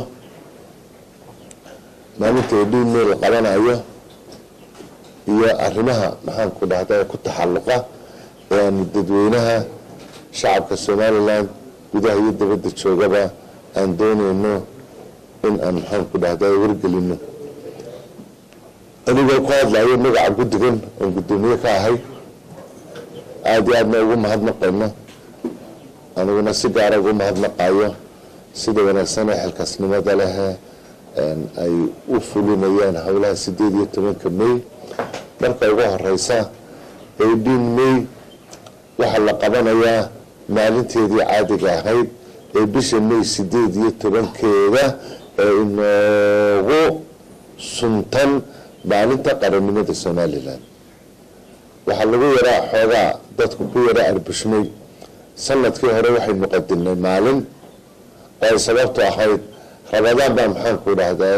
maalinta edhiinme la qabanayo iyo arrimaha maxaanku dhahda ku taxalluqa ee aanu dadweynaha shacabka somalilan gudaha iyo dabadda joogaba aan doonayno in aan maxaanku dhahda wargelino anigoo ku hadlayo magaca guddigan oon guddoomiye ka ahay aada iyo aadna ugu mahadnaqayno aniguna si gaara ugu mahadnaqayo sida wanaagsan ee xilkaasnimada leh ay u fulinayaan howlaha sideed iyo tobanka mey marka ugu horeysa eighteen may waxaa la qabanayaa maalinteedii caadiga ahayd ee bisha may sideed iyo tobankeeda ee inoogu suntan maalinta qarannimada somalilan waxaa lagu yaraa xoogaa dadku ku yaraa arbushmay sanadkii hore waxaynu qadinay maalin oo ay sababtu ahayd rabadaan baa maxaanku dhahdaa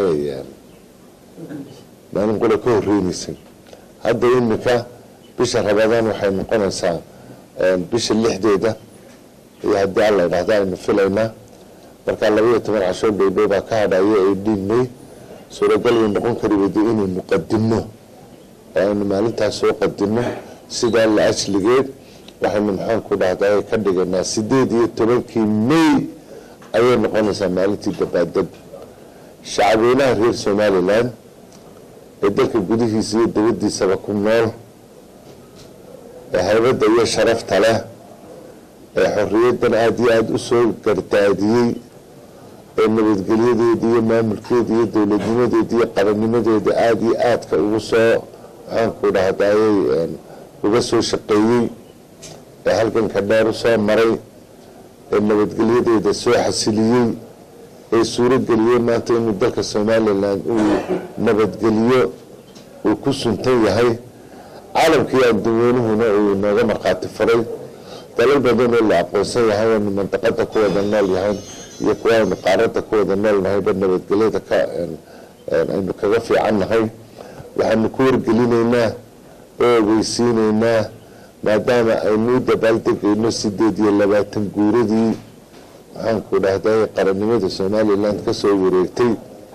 maalin qura ka horreynaysay hadda iminka bisha rabadaan waxay noqonaysaa bisha lixdeeda iyo haddii alla idhahda aynu filaynaa markaa labaiyo toban cashoo dhowdhow baa ka hadhaya ay dhiinmay suuragal way noqon kari wada inaynu qadinno oo aynu maalintaas soo qadinno sidaa la ajligeed waxaynu maxaanku dhahdaa ka dhiganaa sideed iyo tobankii may ayay noqonaysaa maalintii dabaadeg shacabweynaha reer somalilan ee dalka gudihiisa iyo dabadiisaba ku nool ee haybadda iyo sharafta leh ee xorriyaddan aada iyo aada u soo gardaadiyey ee nabadgelyadeeda iyo maamulkeeda iyo dowladnimadeeda iyo qarannimadeeda aada iyo aadka ugu soo maxaanku dhahdayay uga soo shaqeeyey ee halganka dheer u soo maray ee nabadgelyadeeda soo xasiliyey ee suurageliyey maanta inuu dalka somalilan uu nabadgeliyo uu ku suntan yahay caalamkii adduweynuhuna uu inooga markhaati faray dalal badan oo la aqoonsan yahay aynu mandaqada ku wada nool yahay iyo kuwa aynu qaaradda ku wada nool nahayba nabadgelyada ka aynu kaga fiican nahay waxaanu ku wargelinaynaa oo ogeysiinaynaa maadaama aynu u dabaaldegayno sideed iyo labaatan guuradii maxaanku dhahday qarannimada somalilan kasoo wareegtay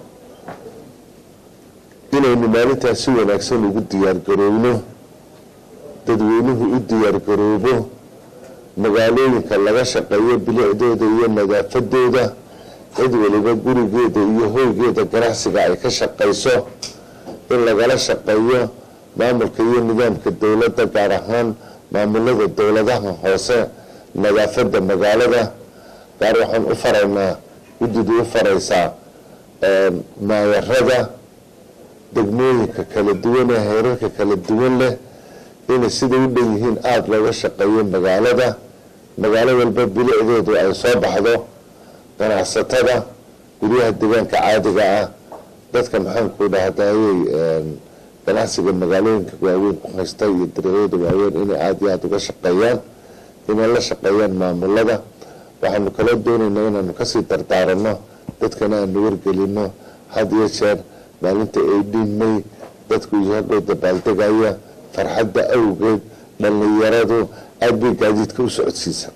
inaynu maalintaas si wanaagsan ugu diyaargaroobno dadweynuhu u diyaargaroobo magaalooyinka laga shaqeeyo bilicdooda iyo nadaafadooda cid waliba gurigeeda iyo hoygeeda ganacsiga ay ka shaqayso in lagala shaqeeyo maamulka iyo nidaamka dowladda gaar ahaan maamulada dowladaha hoose nadaafada magaalada gaar waxaan u faraynaa guddida u faraysaa maayarada degmooyinka kala duwan ee heerarka kala duwan leh inay sida u dhan yihiin aada looga shaqeeyo magaalada magaalo walba bilicdeedu ay soo baxdo ganacsatada guryaha deegaanka caadiga ah dadka maxaanku dhahdayay ganacsiga magaalooyinka waaweyn ku haysta iyo dariiqyada waaweyn inay aada iyo aada uga shaqeeyaan inay la shaqeeyaan maamulada waxaanu kala doonaynaa inaanu kasii dardaaranno dadkana aanu wargelino had iyo jeer maalinta eighteen may dadku iyagoo dabaaldegaya farxadda awgeed dhallinyaradu aada bay gaadiidka u socodsiisa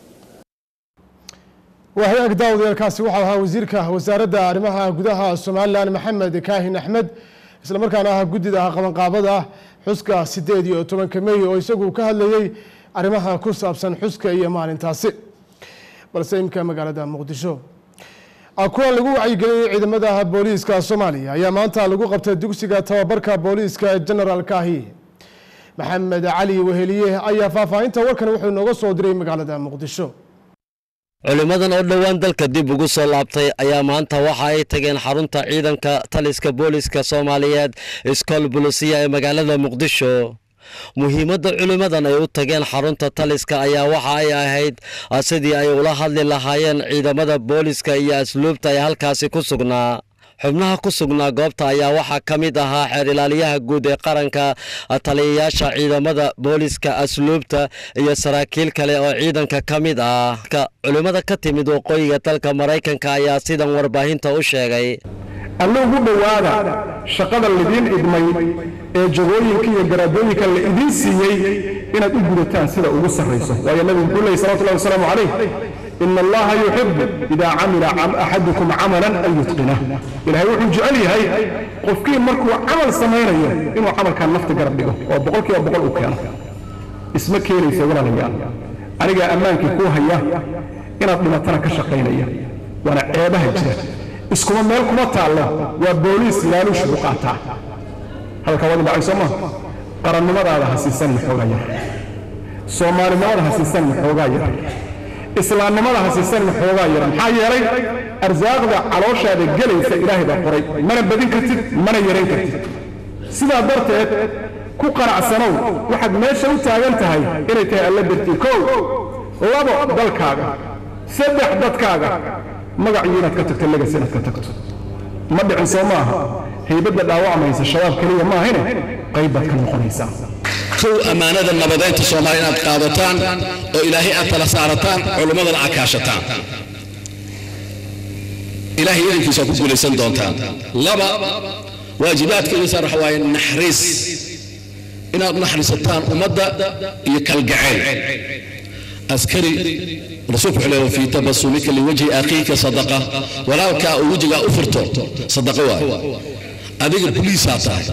waa hay-ag daawadayaelkaasi waxau ahaa wasiirka wasaaradda arrimaha gudaha somalilan maxamed kaahin axmed isla markaana ah guddida qabanqaabada xuska sideed iyo tobanka mey oo isagu ka hadlayey arrimaha ku saabsan xuska iyo maalintaasi balse imika magaalada muqdisho kulan lagu wacyigeliyey ciidamada booliiska soomaaliya ayaa maanta lagu qabtay dugsiga tababarka booliiska generaalkaahi maxamed cali weheliye ayaa faahfaahinta warkan wuxuu inooga soo diray magaalada muqdisho culimmadan oo dhowaan dalka dib ugu soo laabtay ayaa maanta waxa ay tageen xarunta ciidanka taliska booliiska soomaaliyeed iskool bulisiya ee magaalada muqdisho muhiimadda culimmadan ay u tageen xarunta taliska ayaa waxa ay ahayd sidii ay ula hadli lahaayeen ciidamada booliiska iyo asluubta ee halkaasi ku sugnaa xubnaha ku sugnaa goobta ayaa waxaa ka mid ahaa xeer ilaaliyaha guud ee qaranka taliyayaasha ciidamada booliiska asluubta iyo saraakiil kale oo ciidanka ka mid ah culimmada ka timid waqooyiga dalka maraykanka ayaa sidan warbaahinta u sheegay alla ugu dhowaada shaqada lidiin idmay ee jagooyinka iyo garaadooyinka la idiin siiyey inaad u gudataan sida ugu sarrayso waayo nabigu wuxuu leeyay salawatullahi wasalaamu calayh ina allaha yuxibu idaa camila axadukum camalan an yutqinah ilaahay wuxuu jecel yahay qofkii markuu camal samaynayo inuu camalkan nafta garab dhigo oo boqolkiiba boqol uu keeno isma keenaysa walaalayaal anigaa ammaankii kuu haya inaad dhimatana ka shaqaynaya waana ceebaha jira iskuma meel kuma taallo waa booliis laaluush u qaataa hadalka wadi dhacay soo maa qarannimadaada ha siisan maxoogaa yar soomaalinimada ha siisan maxoogaa yar islaamnimada ha siisan maxoogaa yar maxaa yeelay arsaaqda calooshaada gelaysa ilaahay baa qoray mana badin kartid mana yarayn kartid sidaa darteed ku qanacsanow waxaad meesha u taagan tahay inay tahay alla dartii kow labo dalkaaga saddex dadkaaga magacii inaad ka tagto legas inaad ka tagto ma dhicin soo maaha haybadda dhaawacmaysa shabaab keliya maahine qayb baad ka noqonaysaa kow ammaanada nabadeynta soomaaliya inaad qaadataan oo ilaahay aad tala saarataan culimmadana aad kaashataan ilaahay idinkiisa ku guulaysan doontaan laba waajibaadka idin saar waxa waaye naxariis inaad naxariisataan ummadda iyo kalgacayl askari rasuulku wuxuu leeyahay fii tabasumika liwajhi akhiika sadaqa walaalkaa uu wejigaa u furto sadaqa waaye adiga buliisaa tahay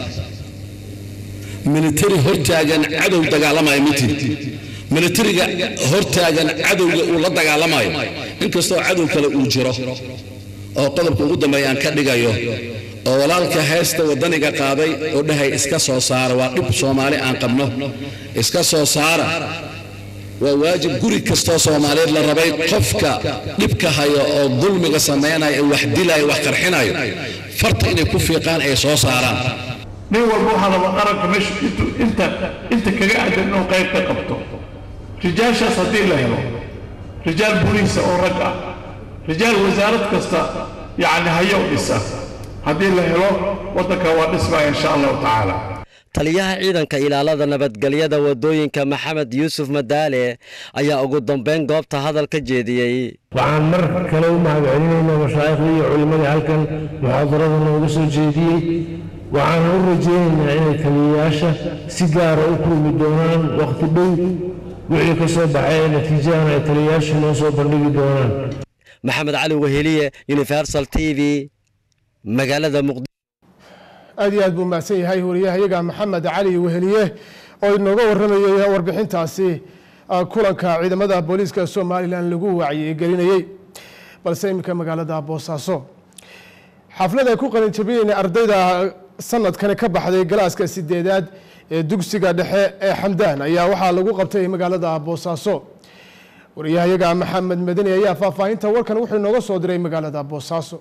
militari hortaagan cadow dagaalamaya mitid militariga hortaagan cadowga uu la dagaalamayo inkastoo cadow kale uu jiro oo qodobka ugu dambeeya aan ka dhigayo oo walaalka heesta waddaniga qaaday oo dhahay iska soo saara waa dhib soomaali aan qabno iska soo saara waa waajib guri kastoo soomaaliyeed la rabay qofka dhibka hayo oo dulmiga samaynayo ee wax dilayo wax qarxinayo farta inay ku fiiqaan ay soo saaraan nin walba waxaa raba qaranka meesha inta inta kaga aadan inuu qayb ka qabto rijaashaas haddii la helo rijaal boliisa oo rag ah rijaal wasaarad kasta yacni hayow dhisa haddii la helo waddanka waa dhismaya insha allahu tacaala taliyaha ciidanka ilaalada nabadgelyada wadooyinka maxamed yuusuf madaale ayaa ugu dambeyn goobta hadal ka jeediyey waxaan mar kale u mahadcelinaynaa mashaaikhdii iyo culimmadii halkan muxaadarada nooga soo jeediyey waxaan u rajaynaynaa inay taliyayaasha si gaara u kulmi doonaan wakhti dhow wixii ka soo baxay ee natiijahana ay taliyayaashu noo soo bandhigi doonaan maxamed cali weheliye universal t v magaalada muqdisho aad iyo aad buu mahadsan yahay wariyahayaga maxamed cali weheliye oo inooga waramayay warbixintaasi kulanka ciidamada booliiska somalilan lagu wacyigelinayey balse iminka magaalada boosaaso xaflad ay ku qalinjabiyeen ardayda sanadkani ka baxday galaaska sideedaad ee dugsiga dhexe ee xamdaan ayaa waxaa lagu qabtay magaalada boosaaso wariyahayaga maxamed madani ayaa faahfaahinta warkan wuxuu inooga soo diray magaalada boosaaso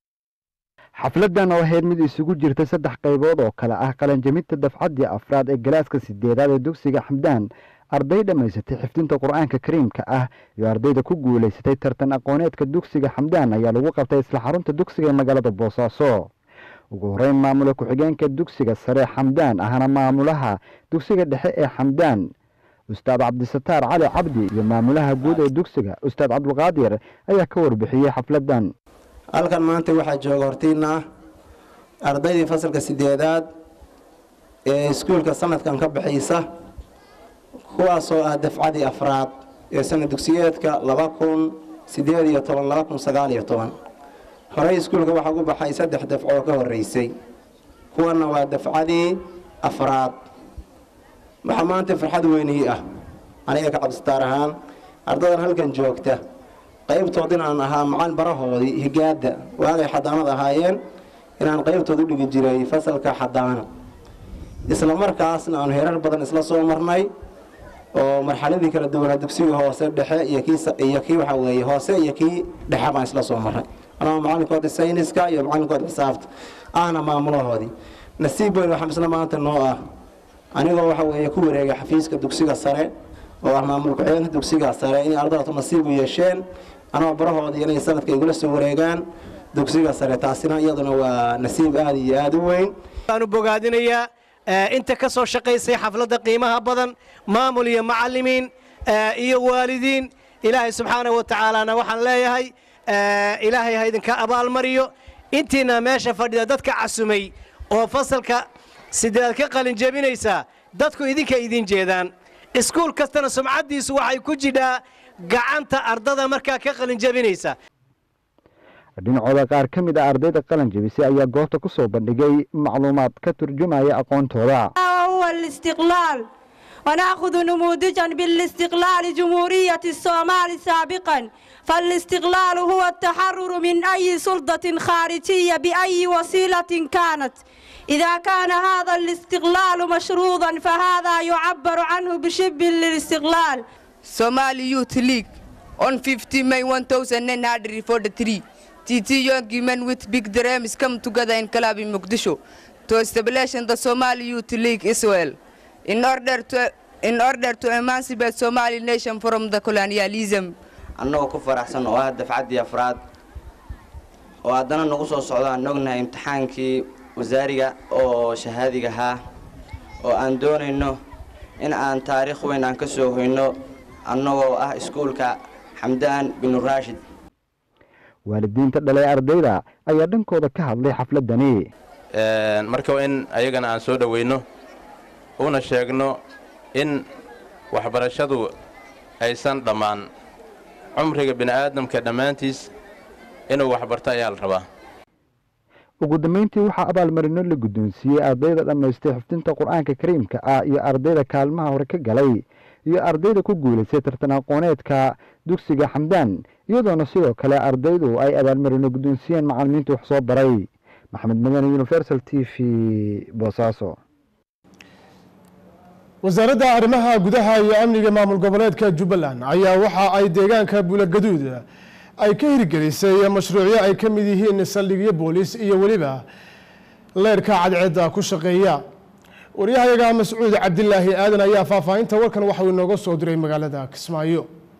xafladan oo ahayd mid isugu jirta saddex qaybood oo kale ah qalanjaminta dafcaddii afraad ee galaaska sideedaad ee dugsiga xamdaan arday dhammaysatay xifdinta qur-aanka kariimka ah iyo ardayda ku guulaysatay tartan aqooneedka dugsiga xamdaan ayaa lagu qabtay isla xarunta dugsiga ee magaalada boosaaso ugu horeyn maamula ku-xigeenka dugsiga sare xamdaan ahna maamulaha dugsiga dhexe ee xamdaan ustaad cabdisataar cali cabdi iyo maamulaha guud ee dugsiga ustaad cabdulqaadir ayaa ka warbixiyey xafladan halkan maanta waxaa jooga hortiina ardaydii fasalka sideedaad ee iskuulka sanadkan ka baxaysa kuwaasoo ah dafcadii afraad ee sanad dugsiyeedka laba kun sideed iyo toban laba kun sagaal iyo toban horey iskuulka waxaa ku baxay saddex dafco oo ka horeysay kuwana waa dafcadii afraad waxaa maanta farxad weynii ah aniga ka cabsitaar ahaan ardadan halkan joogta qaybtood inaan ahaa macalin barahoodii higaada waagay xadaanad ahaayeen inaan qaybtood u dhigi jiray fasalka xadaana isla markaasna aanu heerar badan isla soo marnay oo marxaladii kala duwanaa dugsiga hoose dhexe iyo kiiyo kii waxaa weeye hoose iyo kii dhexe baan isla soo marnay anaa macalinkoodii sayniska iyo macalinkoodii xisaabta ahna maamulahoodii nasiib weyn waxaa isla maanta noo ah anigoo waxa weeye ku wareegay xafiiska dugsiga sare oo ah maamul ku-xigeenka dugsiga sare inay ardadatu nasiib u yeesheen anoo barahoodii inay sanadka igula soo wareegaan dugsiga sare taasina iyaduna waa nasiib aada iyo aada u weyn waanu bogaadinayaa inta ka soo shaqaysay xafladda qiimaha badan maamul iyo macallimiin iyo waalidiin ilaahay subxaana wa tacaalana waxaan leeyahay ilaahay ha idinka abaalmariyo intiina meesha fadhida dadka casumay oo fasalka sideed ka qalin jebinaysaa dadku idinka idin jeedaan iskuul kastana sumcaddiisu waxay ku jidhaa gacanta ardada markaa ka qalin jebinaysa dhinacooda qaar ka mid ah ardayda qalan jebisay ayaa goobta ku soo bandhigay macluumaad ka turjumaya aqoontooda هو الاستقلال ونأخذ نموذجا بالاستقلال جمهورية الصومال سابقا فالاستقلال هو التحرر من أي سلطة خارجية بأي وسيلة كانت إذا كان هذا الاستقلال مشروطا فهذا يعبر عنه بشبه للاستقلال Somali Youth League on 15 May 1943. TT young men with big dreams come together in club in Mogadishu to establish the Somali Youth League Israel. in order to in order to emancipate Somali nation from the colonialism. annagoo ku faraxsan oo ah dafcaddii afraad oo haddana nagu soo socdo aan ognahay imtixaankii wasaariga oo shahaadiga ahaa oo aan doonayno in aan taariikh weyn aan ka soo hoyno annagoo ah iskuulka xamdaan binu raashid waalidiinta dhalay ardayda ayaa dhankooda ka hadlay xafladani marka in ayagana aan soo dhoweyno una sheegno in waxbarashadu aysan dhammaan cumriga bini'aadamka dhammaantiis inuu waxbarto ayaa la rabaa ugu dambeyntii waxaa abaalmarino la guddoonsiiyey ardayda dhammaystay xifdinta qur-aanka kariimka ah iyo ardayda kaalmaha hore ka galay iyo ardayda ku guulaystay tartan aqooneedka dugsiga xamdaan iyadoona sidoo kale ardaydu ay abaalmarino guddoonsiiyeen macallimiinta wax soo baray maxamed madani universal t v boosaaso wasaaradda arrimaha gudaha iyo amniga maamul goboleedka jubbaland ayaa waxa ay deegaanka buulagaduud ay ka hirgelisay mashruucyo ay ka mid yihiin saldhigyo booliis iyo weliba leerhka cadceedda ku shaqeeya waryahayaga mascuud cabdilaahi aadan ayaa faahfaahinta warkan waxauu inooga soo diray magaalada kismaayo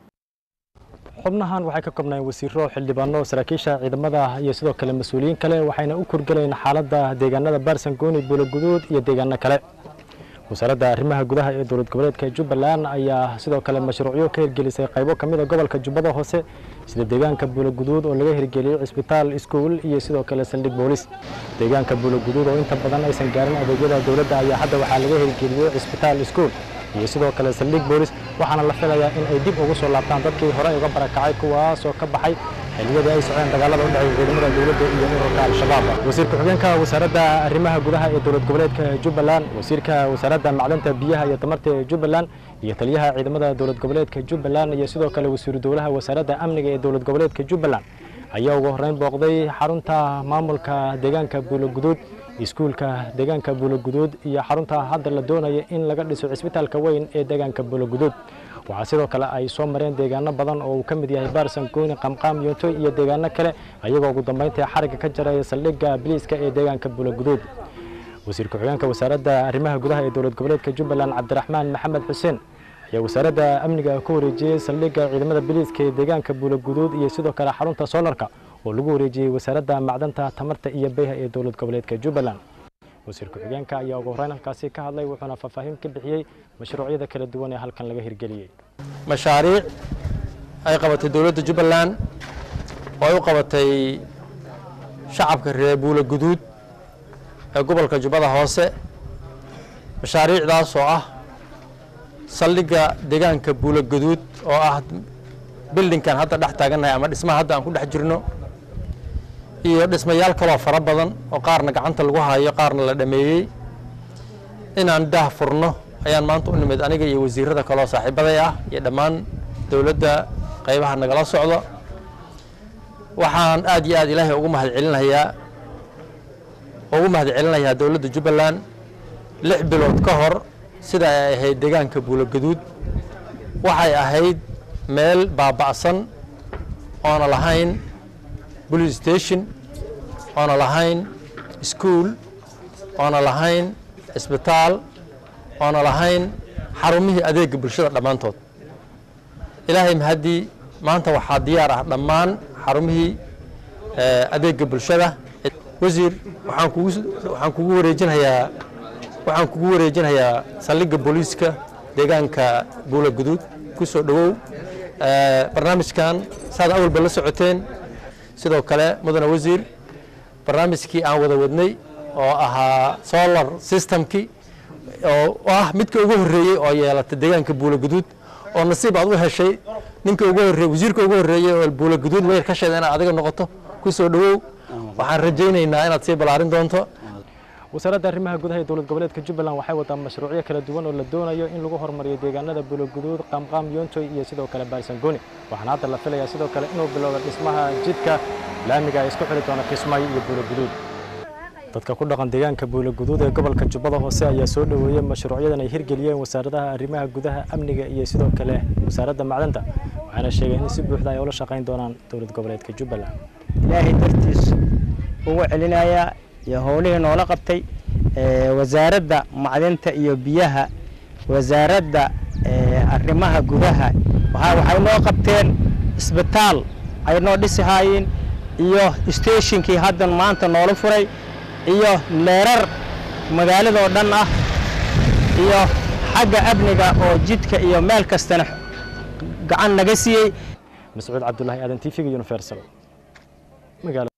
xubnahan waxay ka koobnaayeen wasiiro xildhibaano saraakiisha ciidamada iyo sidoo kale mas-uuliyiin kale waxayna u kurgelayeen xaaladda deegaanada baarsangooni buulaguduud iyo deegaano kale wasaaradda arrimaha gudaha ee dowlad goboleedka jubbaland ayaa sidoo kale mashruucyo ka hirgelisay qaybo ka mid a gobolka jubbada hoose sida deegaanka buulaguduud oo laga hirgeliyey cisbitaal iskuul iyo sidoo kale saldhig boolis deegaanka buulaguduud oo inta badan aysan gaarin adeegyada dowladda ayaa hadda waxaa laga hirgeliyey cisbitaal iskuul iyo sidoo kale saldhig boolis waxaana la filayaa in ay dib ugu soo laabtaan dadkii hore uga barakacay kuwaasoo ka baxay xilliyadii ay socdeen dagaalada u dhexeeya ciidamada dowladda iyo ururka al-shabaab wasiir ku-xigeenka wasaaradda arrimaha gudaha ee dowlad goboleedka jubbaland wasiirka wasaaradda macdanta biyaha iyo tamarta ee jubbaland iyo taliyaha ciidamada dowlad goboleedka jubbaland iyo sidoo kale wasiiru dowlaha wasaaradda amniga ee dowlad goboleedka jubbaland ayaa ugu horreyn booqday xarunta maamulka deegaanka buulaguduud iskuulka deegaanka buulaguduud iyo xarunta hadda la doonaya in laga dhiso cisbitaalka weyn ee deegaanka buulaguduud waxaa sidoo kale ay soo mareen deegaano badan oo uu ka mid yahay baarsan gooni qamqaam yoontoy iyo deegaano kale ayagoo ugu dambeyntii xarigga ka jaraya saldhigga biliiska ee deegaanka buulaguduud wasiir ku-xigeenka wasaaradda arrimaha gudaha ee dowlad goboleedka jubbaland cabdiraxmaan maxamed xuseen ayaa wasaaradda amniga ku wareejiyey saldhigga ciidamada biliiska ee deegaanka buulaguduud iyo sidoo kale xarunta soolarka oo lagu wareejiyey wasaaradda macdanta tamarta iyo beyha ee dowlad goboleedka jubbaland wasiir ku-xigeenka ayaa ugu horreyn halkaasi ka hadlay wuxuuna faahfaahin ka bixiyey mashruucyada kala duwan ee halkan laga hirgeliyey mashaariic ay qabatay dowladda jubbaland oo ay u qabatay shacabka reer buula guduud ee gobolka jubbada hoose mashaariicdaas oo ah saldhigga deegaanka buula guduud oo ah bildinkan hadda dhex taagannahay ama dhismaha hadda aan ku dhex jirno iyo dhismayaal kaloo fara badan oo qaarna gacanta lagu hayo qaarna la dhameeyey inaan daah furno ayaan maanta u nimid aniga iyo wasiirada kaloo saaxiibaday ah iyo dhammaan dowladda qaybaha nagala socdo waxaan aad iyo aad ilaahay ugu mahad celinayaa ugu mahad celinayaa dowladda jubbaland lix bilood ka hor sida ay ahayd deegaanka buulogaduud waxay ahayd meel baaba'san oona lahayn police station oona lahayn school oona lahayn isbitaal oona lahayn xarumihii adeega bulshada dhammaantood ilaahay mahaddii maanta waxaa diyaar ah dhammaan xarumihii adeega bulshada wasiir waxaan kugu waxaan kugu wareejinayaa waxaan kugu wareejinayaa saldhigga booliiska deegaanka buula guduud ku soo dhowow barnaamijkan saad awalba la socoteen sidoo kale mudane wasiir barnaamijkii aan wada wadnay oo ahaa solar systemkii oo ah midka ugu horreeyey oo yeelatay deegaanka buula guduud oo nasiib aad u heshay ninka ugu horreeyey wasiirka ugu horreeyey oo buula guduud weer ka sheeda inaad adiga noqoto ku soo dhowow waxaan rajaynaynaa inaad sii ballaarin doonto wasaaradda arrimaha gudaha ee dowlad goboleedka jubbaland waxay wadaa mashruucyo kala duwan oo la doonayo in lagu horumariyo deegaanada buulaguduud qaamqaam yoontoy iyo sidoo kale baarsangooni waxaana hadda la filayaa sidoo kale inuu bilowdo dhismaha jidka laamiga ay isku xiri doona kismaayo iyo buulaguduud dadka ku dhaqan deegaanka buulaguduud ee gobolka jubbada hoose ayaa soo dhoweeyey mashruucyadan ay hirgeliyeen wasaaradaha arrimaha gudaha amniga iyo sidoo kale wasaaradda macdanta waxaana sheegeen in si buuxda ay ula shaqayn doonaan dowlad goboleedka jubbaland ilaahay dartiis ugu celinayaa iyo howlihii noola qabtay wasaaradda macdinta iyo biyaha wasaaradda arrimaha gudaha waxay noo qabteen isbitaal ay noo dhisi haayeen iyo steeshinkii haddan maanta noola furay iyo leerar magaaladoo dhan ah iyo xagga amniga oo jidka iyo meel kastana gacan naga siiyey mascuud cabdulaahi aadan tv universal magaala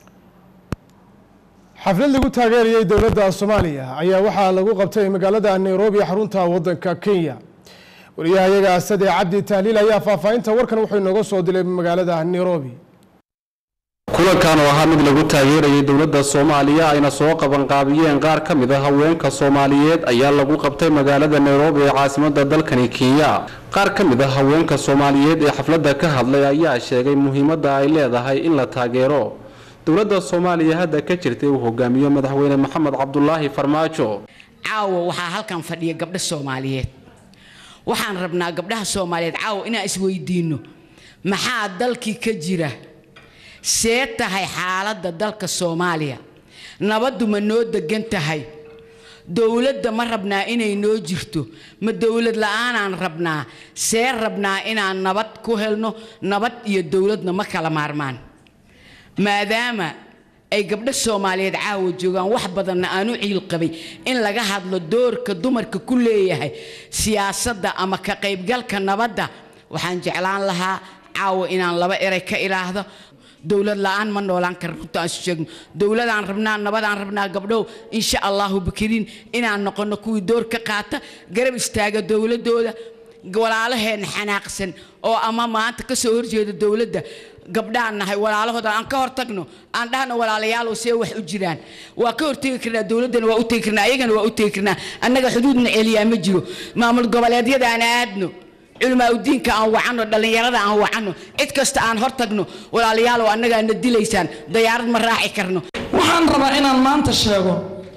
xaflad lagu taageerayay dowladda soomaaliya ayaa waxaa lagu qabtay magaalada nairobi xarunta waddanka kenya wariyahayaga asade cabdi tahliil ayaa faahfaahinta warkan wuxuu inooga soo dilay magaalada nairobi kulankan oo ahaa mid lagu taageerayay dowladda soomaaliya ayna soo qabanqaabiyeen qaar ka mid a haweenka soomaaliyeed ayaa lagu qabtay magaalada nairobi ee caasimadda dalkani kenya qaar ka mid a haweenka soomaaliyeed ee xafladda ka hadlay ayaa sheegay muhiimadda ay leedahay in la taageero dowladda soomaaliya hadda ka jirtay uu hogaamiyo madaxweyne maxamed cabdulaahi farmaajo caawa waxaa halkan fadhiya gabdho soomaaliyeed waxaan rabnaa gabdhaha soomaaliyeed caawa inaan isweydiinno maxaa dalkii ka jira see tahay xaaladda dalka soomaaliya nabaddu ma noo degan tahay dowladda ma rabnaa inay noo jirto ma dowlad la-aanaan rabnaa see rabnaa inaan nabad ku helno nabad iyo dowladna ma kala maarmaan maadaama ay gabdho soomaaliyeed caawa joogaan wax badanna aan u ciil qabay in laga hadlo doorka dumarka ku leeyahay siyaasadda ama ka qaybgalka nabadda waxaan jeclaan lahaa caawa inaan laba eray ka ilaahdo dowlad la-aan ma noolaan kara runta aan sheegno dowladaan rabnaa nabadaan rabnaa gabdhow insha allahu bakiriin inaan noqono kuwii door ka qaata garab istaaga dowladooda walaalaheen xanaaqsan oo ama maanta ka soo horjeeda dowladda gabdhaan nahay walaalahooda aan ka hortagno aan dhahno walaalayaalow see wax u jiraan waa ka hortegi karnaa dowladdana waa u tegi karnaa ayagana waa u tegi karnaa annaga xuduudna celiyaa ma jiro maamul goboleedyada aan aadno culmaa udiinka aan wacanno dhallinyarada aan wacanno cid kasta aan hortagno walaalayaalow annagaa na dilaysaan dayaarad ma raaci karno waxaan rabaa inaan maanta sheego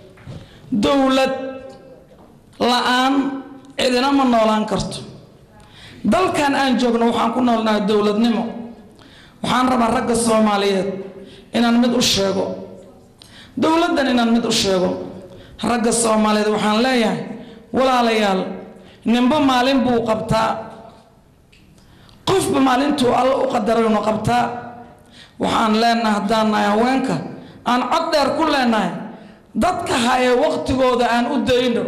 dowlad la-aan cidina ma noolaan karto dalkan aan joogno waxaan ku noolnahay dowladnimo waxaan rabaa ragga soomaaliyeed inaan mid u sheego dowladdan inaan mid u sheego ragga soomaaliyeed waxaan leeyahay walaalayaal ninba maalin buu qabtaa qofba maalintuu alla u qadaraynu qabtaa waxaan leenahay haddaan nahay haweenka aan cod dheer ku leenahay dadka haya waqtigooda aan u dayno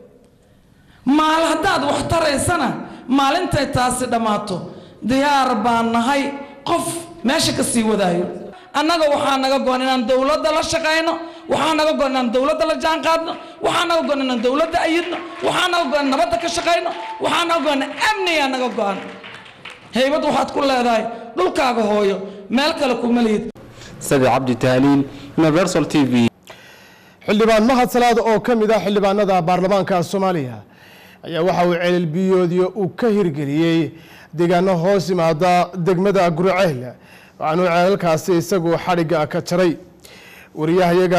maal haddaad wax taraysana maalintay taasi dhammaato diyaar baan nahay qof meesha ka sii wadaayo annaga waxaa naga goon inaan dowladda la shaqayno waxaa naga goon inaan dowladda la jaanqaadno waxaa naga goon inaan dowladda ayidno waxaa naga goon nabadda ka shaqayno waxaa naga goon amnigaa naga go'an haybad waxaad ku leedahay dhulkaaga hooyo meel kale kuma lihid sadi cabdi tahliil universal t v xildhibaan mahad salaad oo ka mid ah xildhibaanada baarlamaanka soomaaliya ayaa waxa uu ceelbiyoodyo uu ka hirgeliyey deegaano hoos yimaada degmada gurceel waxaanuu ceelalkaasi isagu xadhigga ka jaray wariyahayaga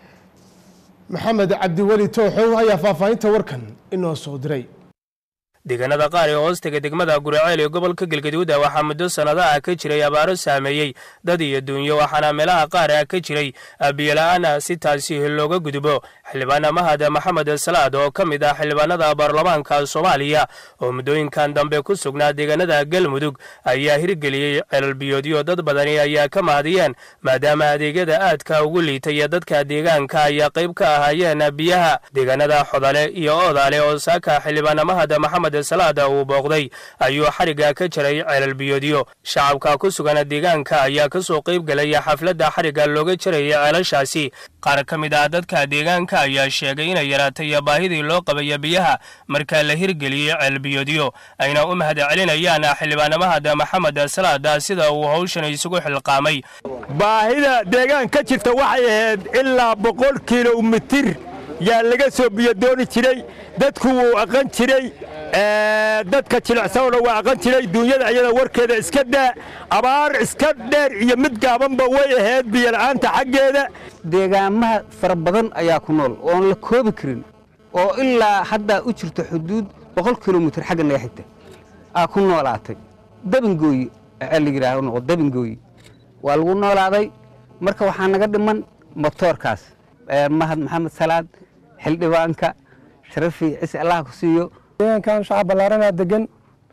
maxamed cabdiweli tooxow ayaa faahfaahinta warkan inoo soo diray deegaanada qaar ee hoostaga degmada guraceel ee gobolka galgaduuda waxaa muddo sannado ah ka jiray abaaro saameeyey dad iyo duunyo waxaana meelaha qaar ah ka jiray biyola'aana si taasi looga gudubo xildhibaan mahad maxamed salaad oo ka mid ah xildhibaanada baarlamaanka soomaaliya oo muddooyinkan dambe ku sugnaa deegaanada galmudug ayaa hirgeliyey ceelalbiyoodyo dad badani ayaa ka mahadiyeen maadaama adeegyada aadka ugu liitaya dadka deegaanka ayaa qayb ka ahaayeen biyaha deegaanada xodale iyo oodaale oo saaka xildhibaan mahad maxamed salaada uu booqday ayuu xarigga ka jaray ceelalbiyoodyo shacabka ku sugan deegaanka ayaa ka soo qayb galaya xafladda xarigga looga jarayay ceelashaasi qaar ka mid ah dadka deegaanka ayaa sheegay inay yaraatay baahidii loo qabaya biyaha marka la hirgeliyey ceelbiyoodyo ayna u mahad celinayaan xildhibaan mahad maxamed salaada sida uu hawshan isugu xilqaamay baahida deegaan ka jirta waxay ahayd ilaa boqol kilomitir yaa laga soo biyodooni jiray dadku wuu aqan jiray dadka jilicsanona waa aqan jiray duunyada iyada warkeeda iska daa abaar iska dheer iyo mid gaabanba way ahayd biyola'aanta xaggeeda deegaamaha fara badan ayaa ku nool oon la koobi karin oo ilaa haddaa u jirto xuduud boqol kilomitir xagga naga xigta aa ku noolaatay dabingooyi la yidhaaho noqo dabingooyi waa lagu noolaaday marka waxaa naga dhiman motoorkaas mahad maxamed salaad xildhibaanka sharafi cise allah ku siiyo deegaankan shacab ballaaranaa degan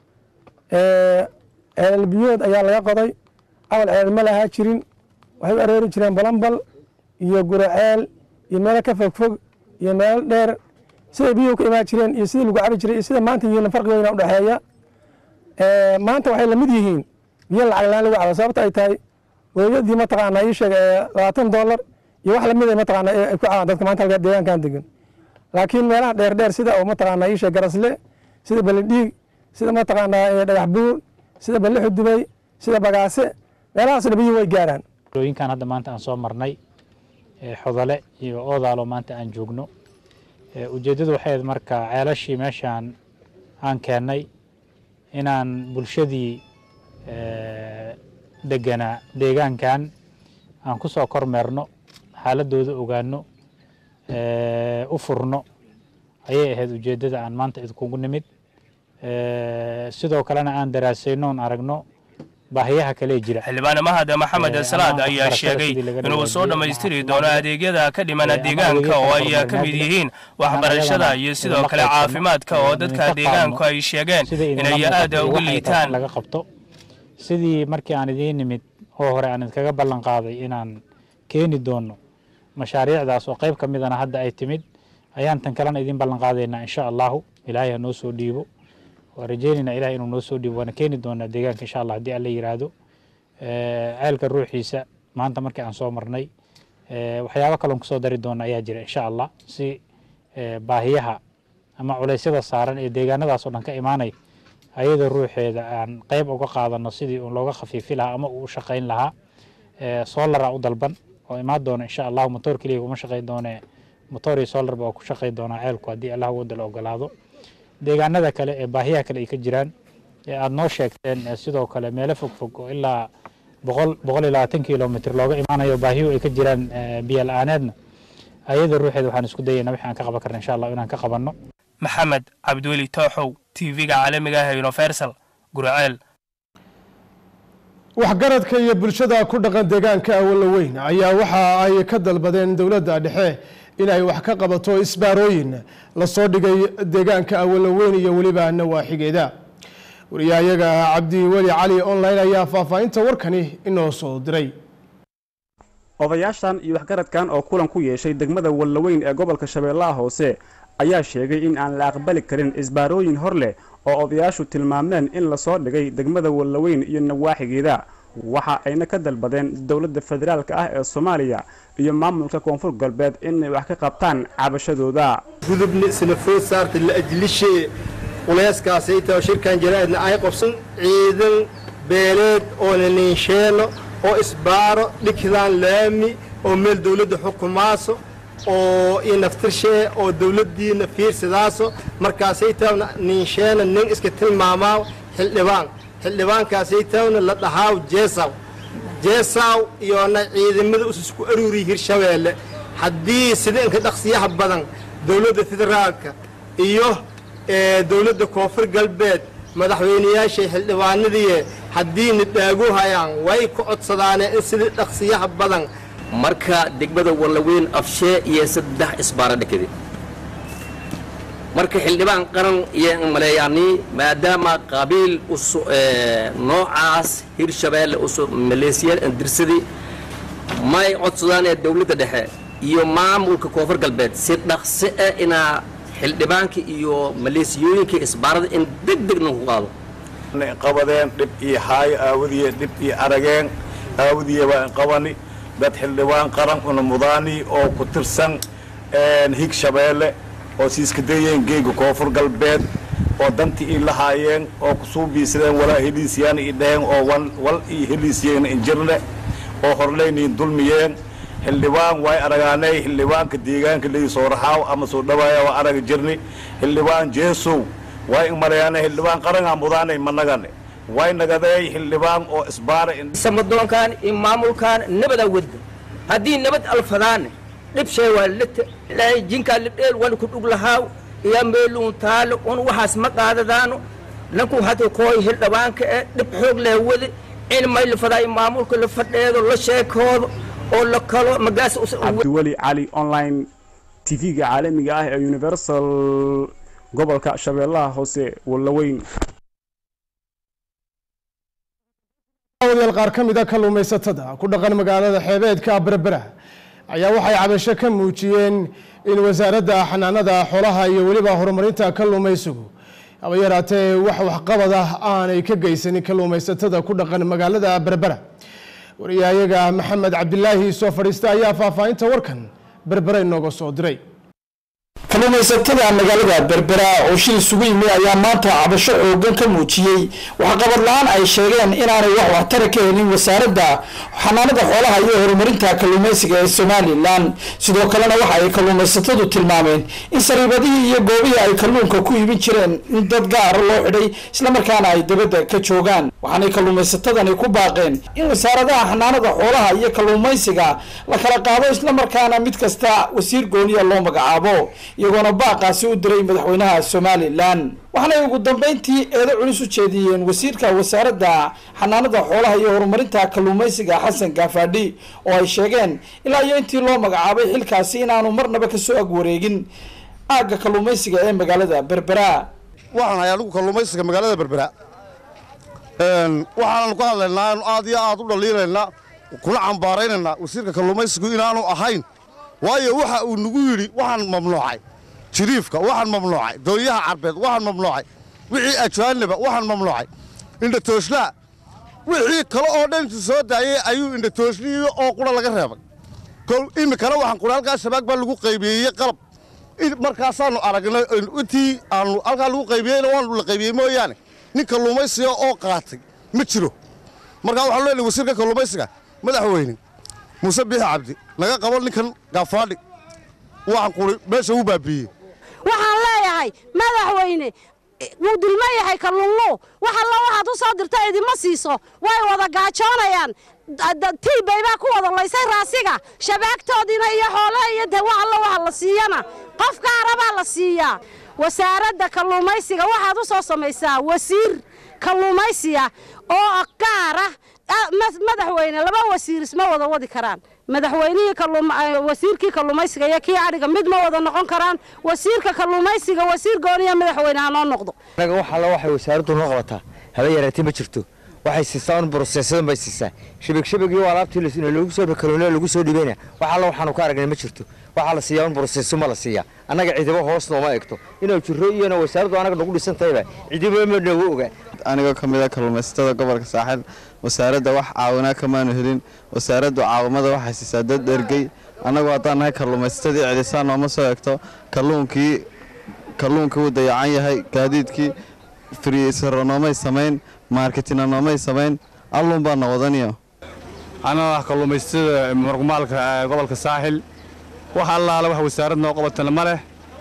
ceelal biyood ayaa laga qoday awal ceelal ma lahaa jirin waxay u aroori jireen balambal iyo guraceel iyo meelo ka fogfog iyo meelo dheer siday biyuhu ka imaan jireen iyo sidii lagu cabi jiray iyo sida maanta yihiin farqi weyna udhexeeya maanta waxay lamid yihiin biyo lacag laan lagu cabo sababta ay tahay weeyadii mataqaanaa ii sheeg labaatan dollar iyo wax lamid mataqaanaa ay ku cabaan dadka maanta halka deegaankan degan laakiin meelaha dheer dheer sida oo mataqaanaa ii sheeg garasle sida balidhiig sida mataqaanaa dhagax buur sida balli xudubay sida bagaase meelahaasna biyuhu way gaaraan rooyinkan hadda maanta aan soo marnay xodole iyo oodaalo maanta aan joogno ujeeddadu waxay ahayd marka ceelashii meeshaan aan keennay inaan bulshadii deganaa deegaankan aan ku soo kormeerno xaaladooda ogaano u furno ayay ahayd ujeeddada aan maanta idkugu nimid sidoo kalena aan daraasayno oon aragno baahiyaha kale jira xildhibaane mahad maxamed salaad ayaa sheegay inuu soo dhammaystiri doono adeegyada ka dhimana deegaanka oo ay ka mid yihiin waxbarashada iyo sidoo kale caafimaadka oo dadka deegaanku ay sheegeen inay aad uga liitaan laga qabto sidii markii aan idiin nimid oo hore aan idkaga ballan qaaday inaan keeni doono mashaariicdaas oo qayb ka midana hadda ay timid ayaan tan kalena idiin ballan qaadaynaa insha allahu ilaahay ha noo soo dhiibo waa rajeynaynaa ilahay inuu noo soo dhiibo waana keeni doonaa deegaanka insha allah haddii alla yiraahdo ceelka ruuxiisa maanta markii aan soo marnay waxyaabo kaloon kusoo dari doona ayaa jira insha allah si baahiyaha ama culeysyada saaran ee deegaanadaas oo dhan ka imaanay ayadoo ruuxeeda aan qayb uga qaadano sidii uun looga khafiifi lahaa ama uu u shaqayn lahaa solara u dalban oo imaan doona insha allahu motoor keliya kuma shaqayn doone motoor iyo solarba oo ku shaqayn doonaa ceelku haddii allah wada la ogolaado deegaanada kale ee baahiyaha kale ay ka jiraan ee aada noo sheegteen sidoo kale meelo fog fog oo ilaa boqol boqol iyo labaatan kilomitr looga imaanayo baahiyuhu ay ka jiraan biyo la-aaneedna ayada ruuxeeda waxaan isku dayaynaa wixii aan ka qaban karna insha allah inaan ka qabanno maxamed cabdiweli tooxow tv-ga caalamiga ah ee universal guraceel waxgaradka iyo bulshada ku dhaqan deegaanka awalla weyn ayaa waxa ay ka dalbadeen dowladda dhexe inay wax ka qabato isbaarooyin lasoo dhigay deegaanka awalla weyn iyo weliba nawaaxigeeda wariyahayaga cabdiweli cali online ayaa faahfaahinta warkani inoo soo diray odayaashan iyo waxgaradkan oo kulan ku yeeshay degmada wallaweyn ee gobolka shabeellaha hoose ayaa sheegay in aan la aqbali karin isbaarooyin hor leh oo odayaashu tilmaameen in lasoo dhigay degmada wallaweyn iyo nawaaxigeeda waxa ayna ka dalbadeen dowladda federaalka ah ee soomaaliya iyo maamulka koonfur galbeed inay wax ka qabtaan cabashadooda gudubni sinafood saarta la ajlishee culeyskaasayta shirkan jaraa'idna ay qabsan ciidan beeleed oo la niinsheeno oo isbaaro dhigdaan laami oo meel dowladda xukumaaso oo iyo naftirshee oo dowladdiina fiirsadaaso markaasay taawna niinsheena nin iska tilmaamaaw xildhibaan xildhibaankaasay taawna la dhahaaw jeesaw jeesaw iyoona ciidamada usisku aruuriya hirshabeelle haddii sida inka dhaqsiyaha badan dowladda federaalka iyo dowladda koonfur galbeed madaxweynayaashay xildhibaanadiiye haddiina dhaagu hayaan way ku codsadaaneen in sidii dhaqsiyaha badan marka degmada wallaweyn afshee iyo saddex isbaaro dhekade marka xildhibaan qaran iyo maleeyaanii maadaama qabiil noocaas hirshabeelle maleesiya dirsadii may codsadaan ee dowladda dhexe iyo maamulka koonfur galbeed si dhaqsi ah inaa xildhibaanka iyo maleesiyooyinka isbaarada in deg degna ku qaado qabadeen dhib iyo haayo aawadiye dhib iyo arageen aawadiye waa qabani dad xildhibaan qarankuna mudaani oo ku tirsan hig shabeelle oo siiska dayeen geega koonfur galbeed oo danti ii lahaayeen oo kusuu biisadeen walaa heliisyaana ii dhaheen oo wal ii heliisyeen injirne oo horleyniin dulmiyeen xildhibaan way aragaanay xildhibaanka deegaanka leyi soo raxaaw ama soo dhawaaya waa araga jirni xildhibaan jeesow way maleyaanay xildhibaan qarangaa mudaanay managane way nagadeey xildhibaan oo isbaara samadoonkan iyo maamulkan nabada wadda haddii nabad alfadaane dhibshay waa lita ilaahay jinkaa libdheel wan ku dhug lahaaw iyo meeluun taalo un waxaas ma qaadadaano nanku hata kooy xildhibaanka ee dhib xoog leh wade in may lafadaay maamulka la fadheedo la sheekoodo oo la kalo magaas cabdiweli cali online tv-ga caalamiga ah ee universal gobolka shabeellaha hoose wallaweyn wadayaal qaar ka mid a kalluumaysatada ku dhaqan magaalada xeebeedka berbera ayaa waxay cabasho ka muujiyeen in wasaaradda xanaanada xoolaha iyo weliba horumarinta kalluumaysigu haba yaraatee wax waxqabad ah aanay ka geysanin kalluumaysatada ku dhaqan magaalada berbera wariyahayaga maxamed cabdilaahi soo fadhiista ayaa faahfaahinta warkan berbera inooga soo diray kalluumaysatada magaalada berbera oo shil isugu yimi ayaa maanta cabasho xoogan ka muujiyey waxqabad la-aan ay sheegeen inaanay wax waxtara ka helin wasaaradda xanaanada xoolaha iyo horumarinta kalluumaysiga ee somalilan sidoo kalena waxa ay kalluumaysatadu tilmaameen in sariibadihii iyo goobihii ay kalluunka ku iibin jireen in dad gaara loo xidhay islamarkaana ay dabadda ka joogaan waxaanay kalluumaysatadani ku baaqeen in wasaaradaha xanaanada xoolaha iyo kalluumaysiga la kala qaado islamarkaana mid kasta wasiir gooniya loo magacaabo iyagoona baaqaasi u diray madaxweynaha somalilan waxaanay ugu dambeyntii eedo culus u jeediyeen wasiirka wasaaradda xanaanada xoolaha iyo horumarinta kalluumaysiga xasan gaafadhi oo ay sheegeen ilaa iyo intii loo magacaabay xilkaasi inaanu marnaba kasoo agwareegin aagga kalluumaysiga ee magaalada berbera waxaan hay anigu kalluumaysiga magaalada berbera waxaanan ku hadlaynaa anu aad iyo aad u dhaliilaynaa kuna cambaaraynaynaa wasiirka kalluumaysigu inaanu ahayn waayo waxa uu nagu yidhi waxaan mamnuucay jiriifka waxaan mamnuucay doonyaha carbeed waxaan mamnuucay wixii ajaaniba waxaan mamnuucay indhatooslaa wixii kale oo dhan intu soo daayey ayuu indhatooslihii oo qura laga reebay iminkana waxaan qura halkaa shabaag baa lagu qaybiyeeyey qalab markaasaannu aragnay intii aanu halkaa lagu qaybiyeyna waanu la qaybiyey mooyaane nin kalluumaysiga oo qaatay ma jiro markaa waxaanu leenahay wasiirka kalluumaysiga madaxweyne muuse biixi cabdi laga qabo ninkan gaafaadhi waxaan quri meesha u baabiiyey waxaan leeyahay madaxweyne wuu dulma yahay kalluunlu wax alla waxaad u soo dirta idima siiso way wada gaajoonayaan tiibay baa ku wada laysay raasiga shabaagtoodiina iyo xoolaha iyo de wax alla waxa la siiyana qof gaara baa la siiyaa wasaaradda kalluumaysiga waxaad u soo samaysaa wasiir kalluumaysiga oo gaara madaxweyne laba wasiir isma wada wadi karaan madaxweynihii wasiirkii kalluumaysiga iyo kii adhiga mid ma wada noqon karaan wasiirka kalluumaysiga wasiir gooniya madaxweyne ha noo noqdo anaga wax alla waxay wasaaraddu noo qabataa haba yaraatee ma jirto waxay siisaa un broseesadan bay siisaa shibig shibig iyo alaabtii lagu soo kalluunada lagu soo dhibayna wax alla waxaanu ka aragnay ma jirto waxaa la siiyaa un broseeso ma la siiyaa annaga cidibo hoos nooma egto inuu jiro iyona wasaaraddu anaga nagu dhisan tahayba cidibo ma noogu ogaa anigoo ka mid a kalluumaysatada gobolka saaxil wasaaradda wax caawinaa kamaanu helin wasaaraddu caawimada waxay siisaa dad dhergey annagu haddaan nahay kalluumaysatadii cidisaan nooma soo egto kalluunkii kalluunkii wuu dayacan yahay gaadiidkii friisaro noomay samayn maarketina noomay samayn allun baana wadaniyo anaa ah kalluumaysatada margumaalka gobolka saaxil wax allaale wax wasaarad noo qabatana ma leh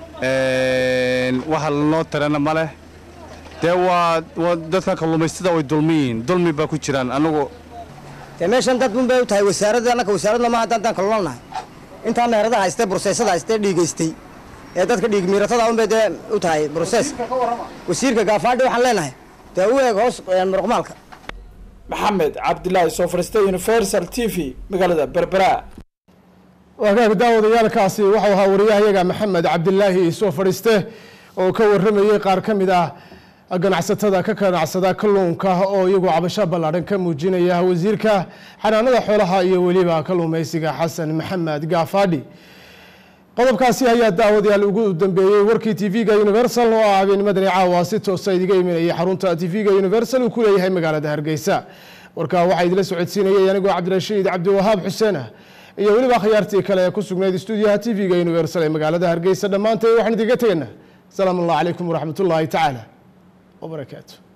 wax lanoo tarana ma leh dee waa dadka kalluumaysatada way dulmiyiin dulmi baa ku jiraan anagu dee meeshan dad un bay u tahay wasaaradda annaka wasaaradna maaha haddaan kalluunnahay intaa meheradaha haystee broseesada haystee dhiigaystay ee dadka dhiig miiratada un bay dee u tahay brosees wasiirka gaafaadhi waxaan leenahay dee u eeg hoos muruqmaalka maxamed cabdilaahi soo fariistay universal t v magaalada berbera wagaag daawadayaalkaasi waxau ahaa wariyahayaga maxamed cabdilaahi soo fadhiiste oo ka waramayey qaar ka mid ah ganacsatada ka ganacsada kalluunka oo iyagu cabasho ballaadhan ka muujinaya wasiirka xanaanada xoolaha iyo weliba kalluumaysiga xasan maxamed gaafaadhi qodobkaasi ayaa daawadayaal ugu dambeeyey warkii tv-ga universal oo ah habeen madani caawa si toosa idiga imanayay xarunta tv-ga universal uu ku leeyahay magaalada hargeysa warkaa waxaa idila socodsiinayay anigoo cabdirashiid cabdiwahaab xuseen ah iyo weliba akhyaartii kale ee ku sugnayd stuudiyaha tv-ga universal ee magaalada hargeysa dhammaanteed waxaan idiga tegaynaa asalaamu allah calaykum waraxmat ullaahi tacaala وبركاته